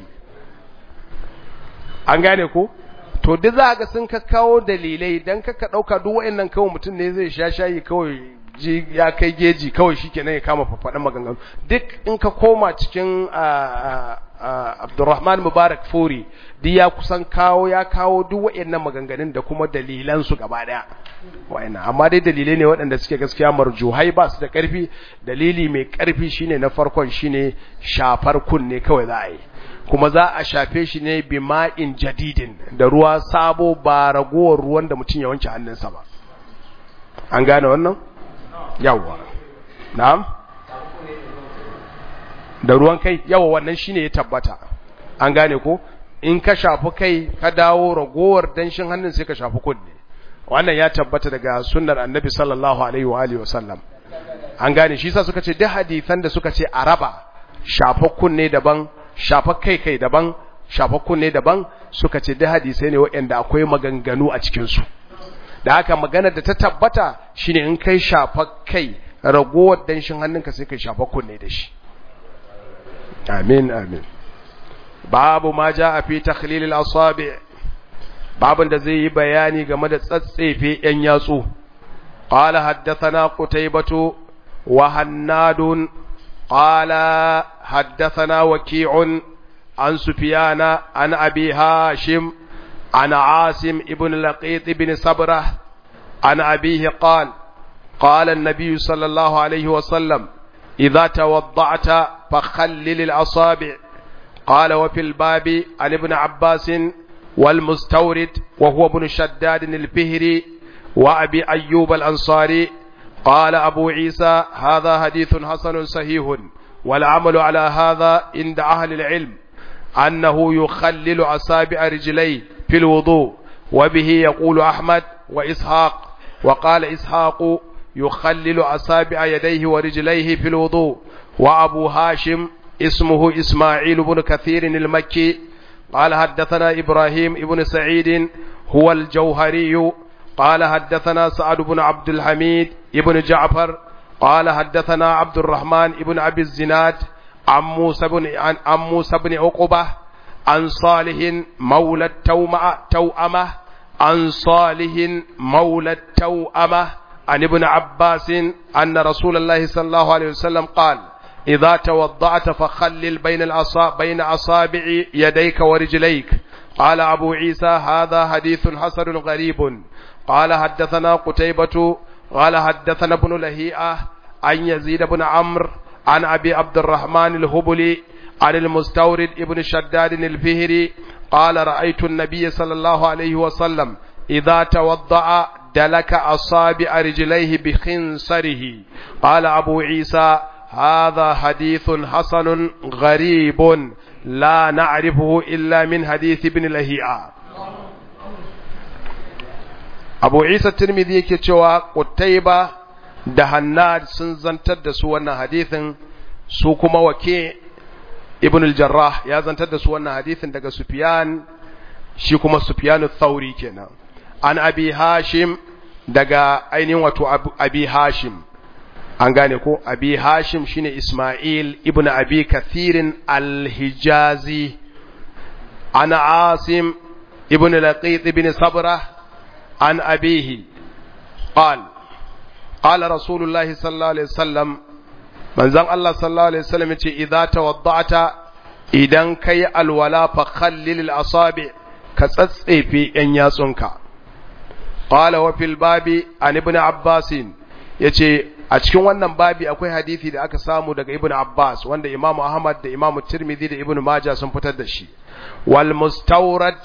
an gane ko to duk za ga sun kakkawo dalilai dan kaka dauka duk wayannan kawai mutum ne zai sha shayi kawai ji ya kai geji kawai shikenan ya kama fafadan maganganu duk in ka koma cikin Abdurrahman Mubarak Furi duk ya kusan kawo ya kawo duk wayannan maganganun da kuma dalilan su gaba daya wayannan amma dai dalilai ne waɗanda suke gaskiya marjuhai ba su da ƙarfi dalili mai ƙarfi shine na farkon shine shafar kunne kawai za a yi kuma za a shafe shi ne bi ma'in jadidin da ruwa sabo ba ragowar ruwan da mutum ya wanke hannunsa ba an gane wannan yawwa na'am da ruwan kai yawa wannan shine ya tabbata an gane ko in ka shafi kai ka dawo ragowar danshin hannun sai ka shafi kunne wannan ya tabbata daga sunnar annabi sallallahu alaihi wa alihi wasallam an gane shi sa suka ce duk hadisan da suka ce a raba shafa kunne daban shafa kai kai daban shafa kunne daban suka ce duk hadisai ne waɗanda akwai maganganu a cikin su da haka maganar da ta tabbata shine in kai shafa kai ragowar danshin hannunka sai kai shafa kunne da shi amin amin babu ma ja a fi takhlilil asabi babin da zai yi bayani game da tsatsefe yan yatsu qala haddathana qutaybatu wa hannadun qala haddathana waqi'un an sufyana an abi hashim an asim ibn laqit ibn sabrah an abihi qala قال النبي صلى الله عليه وسلم إذا توضعت فخلل الأصابع قال وفي الباب عن ابن عباس والمستورد وهو ابن شداد الفهري وأبي أيوب الأنصاري قال أبو عيسى هذا حديث حسن صحيح والعمل على هذا عند أهل العلم أنه يخلل أصابع رجليه في الوضوء وبه يقول أحمد وإسحاق وقال إسحاق يخلل أصابع يديه ورجليه في الوضوء وأبو هاشم اسمه إسماعيل بن كثير المكي قال حدثنا إبراهيم بن سعيد هو الجوهري قال حدثنا سعد بن عبد الحميد بن جعفر قال حدثنا عبد الرحمن بن أبي الزناد عن موسى بن عن موسى بن عقبة عن صالح مولى التومة توأمة عن صالح مولى التوأمة عن ابن عباس أن رسول الله صلى الله عليه وسلم قال إذا توضعت فخلل بين الأصابع بين أصابع يديك ورجليك قال أبو عيسى هذا حديث حسن غريب قال حدثنا قتيبة قال حدثنا ابن لهيئة عن يزيد بن عمرو عن أبي عبد الرحمن الهبلي عن المستورد ابن شداد الفهري قال رأيت النبي صلى الله عليه وسلم إذا توضأ دلك أصابع رجليه بخنصره قال أبو عيسى هذا حديث حسن غريب لا نعرفه إلا من حديث ابن لهيعة أبو عيسى الترمذي كتوى قتيبة da Hannad sun zantar da su wannan hadithin su kuma wake Ibn al-Jarrah ya zantar da su wannan hadithin daga Sufyan shi kuma Sufyan al-Thawri kenan an Abi Hashim daga ainihin wato Abi Hashim an gane ko Abi Hashim shine Ismail ibn Abi Kathirin al-Hijazi an Asim ibn Laqit ibn Sabra an abihi قال قال رسول الله صلى الله عليه وسلم manzon Allah sallallahu alaihi wasallam yace idza tawadda'ta idan kai alwala fa khallil al-asabi ka tsatsefe yan yatsunka qala wa fil babi an ibn abbas yace a cikin wannan babi akwai hadisi da aka samu daga ibn abbas wanda imamu ahmad da imamu tirmidhi da ibn majah sun fitar da shi wal mustawrad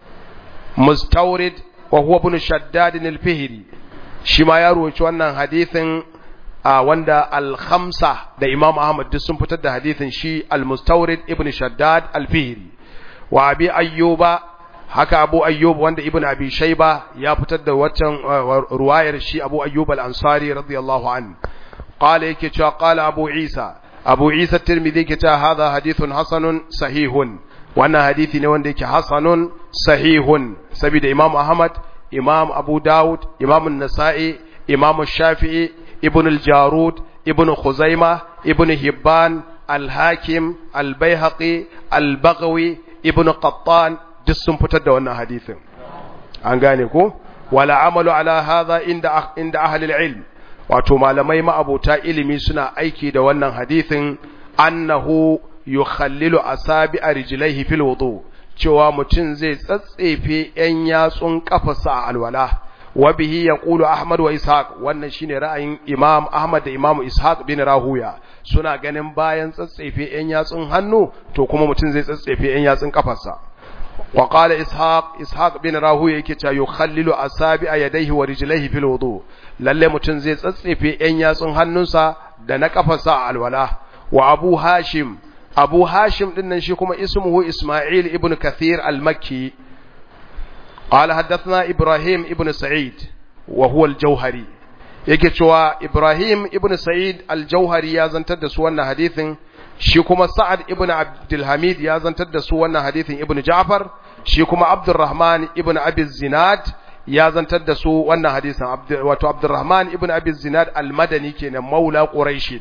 mustawrid wa huwa ibn shaddad al-fihri shi ma ya ruwaci wannan hadisin wanda al-khamsa da Imam Ahmad duk sun fitar da hadisin shi al-Mustawrid ibn Shaddad al-Fihri wa Abi Ayyuba haka Abu Ayyub wanda Ibn Abi Shayba ya fitar da waccan ruwayar shi Abu Ayyub al-Ansari radiyallahu an qala yake cewa qala Abu Isa Abu Isa Tirmidhi yake cewa hadha hadithun hasanun sahihun wannan hadisi ne wanda yake hasanun sahihun saboda Imam Ahmad Imam Abu Dawud Imam An-Nasa'i Imam Shafi'i Ibn al-Jarud Ibn Khuzaimah Ibn Hibban Al-Hakim Al-Baihaqi Al-Baghawi Ibn Qattan duk sun fitar da wannan hadisin an gane ko wala amalu ala hadha inda inda ahli al-ilm wato malamai ma'abota ilimi suna aiki da wannan hadisin annahu yukhallilu asabi rijlaihi fil wudu cewa mutum zai tsatsefe yan yatsun kafarsa a alwala wa bihi yaqulu ahmad wa ishaq wannan shine ra'ayin imam ahmad da imam ishaq bin rahuya suna ganin bayan tsatsefe yan yatsun hannu to kuma mutum zai tsatsefe yan yatsun kafarsa wa qala ishaq ishaq bin rahuya yake cewa yukhallilu asabi'a yadayhi wa rijlaihi fil wudu lalle mutum zai tsatsefe yan yatsun hannunsa da na kafarsa a alwala wa abu hashim abu hashim din nan shi kuma ismuhu isma'il ibn kathir al-makki قال حدثنا إبراهيم ابن سعيد وهو الجوهري yake cewa Ibrahim ibn Sa'id al-Jauhari ya zantar da su wannan hadithin shi kuma Sa'ad ibn Abdul Hamid ya zantar da su wannan hadithin Ibn Ja'far shi kuma Abdurrahman ibn Abi Zinad ya zantar da su wannan hadisin wato Abdurrahman ibn Abi Zinad al-Madani kenan maula Quraish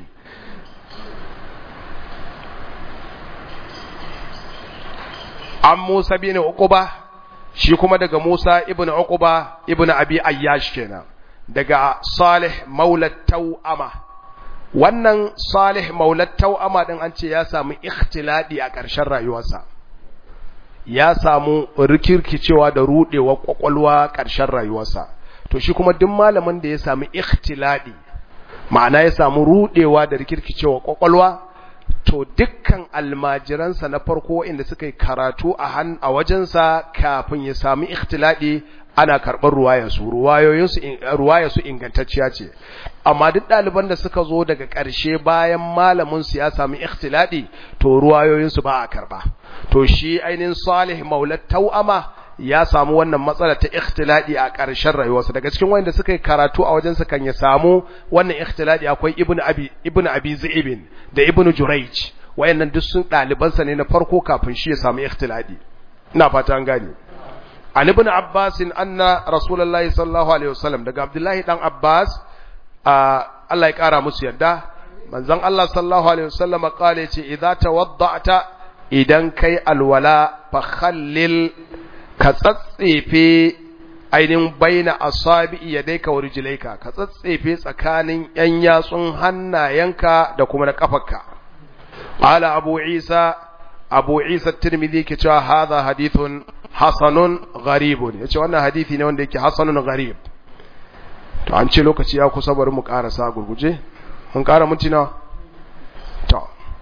an Musa bin Uqba shi kuma daga Musa ibn Uqba ibn Abi Ayyash kenan daga Salih maula Tau'ama wannan Salih maula Tau'ama din an ce ya samu ikhtiladi a ƙarshen rayuwarsa ya samu rikirkicewa da rudewa kwakwalwa ƙarshen rayuwarsa to shi kuma duk malamin da ya samu ikhtiladi ma'ana ya samu rudewa da rikirkicewa kwakwalwa to dukkan almajiransa na farko inda suka yi karatu a han a wajensa kafin ya sami ikhtiladi ana karɓar ruwayarsu ruwayarsu ingantacciya ce amma duk ɗaliban da suka zo daga ƙarshe bayan malaminsu ya sami ikhtiladi to ruwayoyinsu ba a karɓa to shi ainihin salih maulat tau'ama ya samu wannan matsala ta ikhtiladi a ƙarshen rayuwarsa daga cikin wanda suka yi karatu a wajensa kan ya samu wannan ikhtiladi akwai ibnu abi ibnu abi zaibin da ibnu jurayj wayannan duk sun ɗalibansa ne na farko kafin shi ya samu ikhtiladi ina fata an gane an ibn abbas anna rasulullahi sallallahu alaihi wasallam daga abdullahi dan abbas Allah ya kara musu yarda manzon Allah sallallahu alaihi wasallam kale ce idza tawadda'ta idan kai alwala fa khallil ka tsatsefe ainihin baina asabi yadayka wa rijlaika ka tsatsefe tsakanin yan yatsun hannayenka da kuma na kafarka qala abu isa abu isa tirmidhi ke cewa hadha hadithun hasanun gharibun yace wannan hadisi ne wanda yake hasanun gharib to an ce lokaci ya kusa bari mu karasa gurguje mun kara minti nawa to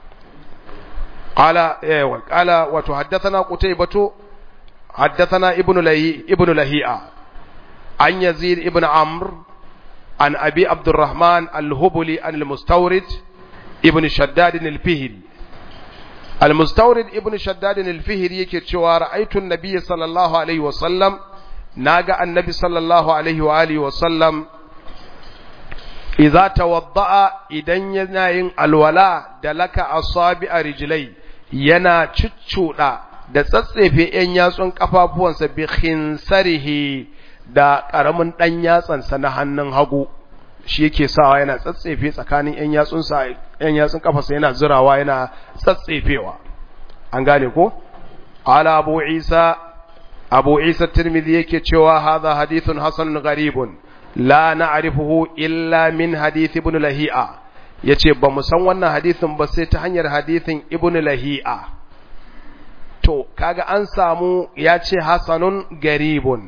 qala eh wa qala wa tuhaddathana qutaybatu haddathana ibnu lahi ibnu lahi'a an yazid ibn amr an abi abdurrahman al-hubuli an al-mustawrid ibn shaddad al-fihri المستورد ابن شداد الفهري yake cewa ra'aytu an-nabiy sallallahu alaihi wa sallam naga annabi sallallahu alaihi wa alihi wa sallam idza tawadda'a idan yana yin alwala da laka asabi a rijlai yana cuccuda da tsatsefe yan yatsun kafafuwansa bi khinsarihi da karamin dan yatsansa na hannun hagu shi yake sawa yana tsatsefe tsakanin ‘yan yatsunsa ‘yan yatsun kafarsa yana zirawa yana tsatsefewa an gane ko? ala abu isa abu isa tirmidhi yake cewa haza hadithun hasanun garibun la na'rifuhu illa min hadith ibn lahi'a yace ba mu san wannan hadithin ba sai ta hanyar hadithin ibn lahi'a to kaga an samu yace hasanun garibun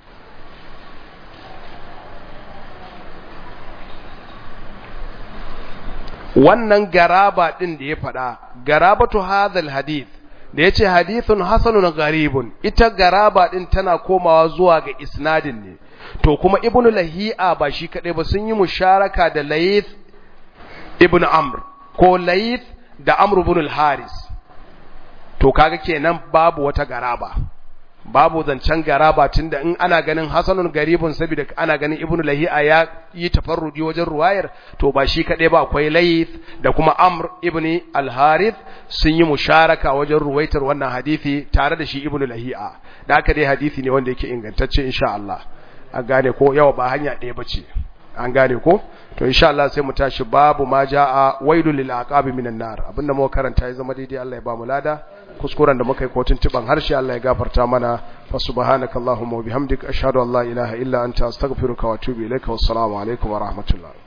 wannan garaba din da ya faɗa garabatu hadhal hadith da yace hadithun hasanun gharibun ita garaba din tana komawa zuwa ga isnadin ne to kuma ibnu lahi'a ba shi kadai ba sun yi musharaka da layth ibnu amr ko layth da amr ibn al-haris to kaga kenan babu wata garaba babu zancen garaba tunda in ana ganin hasanun garibun saboda ana ganin ibnu lahi'a ya yi tafarrudi wajen ruwayar to ba shi kadai ba akwai layth da kuma amr ibn al-harith sun yi musharaka wajen ruwaitar wannan hadisi tare da shi ibnu lahi'a da haka dai hadisi ne wanda yake ingantacce insha Allah an gane ko yawa ba hanya ɗaya bace an gane ko to insha Allah sai mu tashi babu ma jaa wailul lil aqabi minan nar abinda muka karanta ya zama daidai Allah ya ba mu lada kuskuren da muka yi kotun tiban harshe Allah ya gafarta mana fa subhanakallahumma wa bihamdika ashhadu an la ilaha illa anta astaghfiruka wa atubu ilaika wassalamu alaikum wa rahmatullah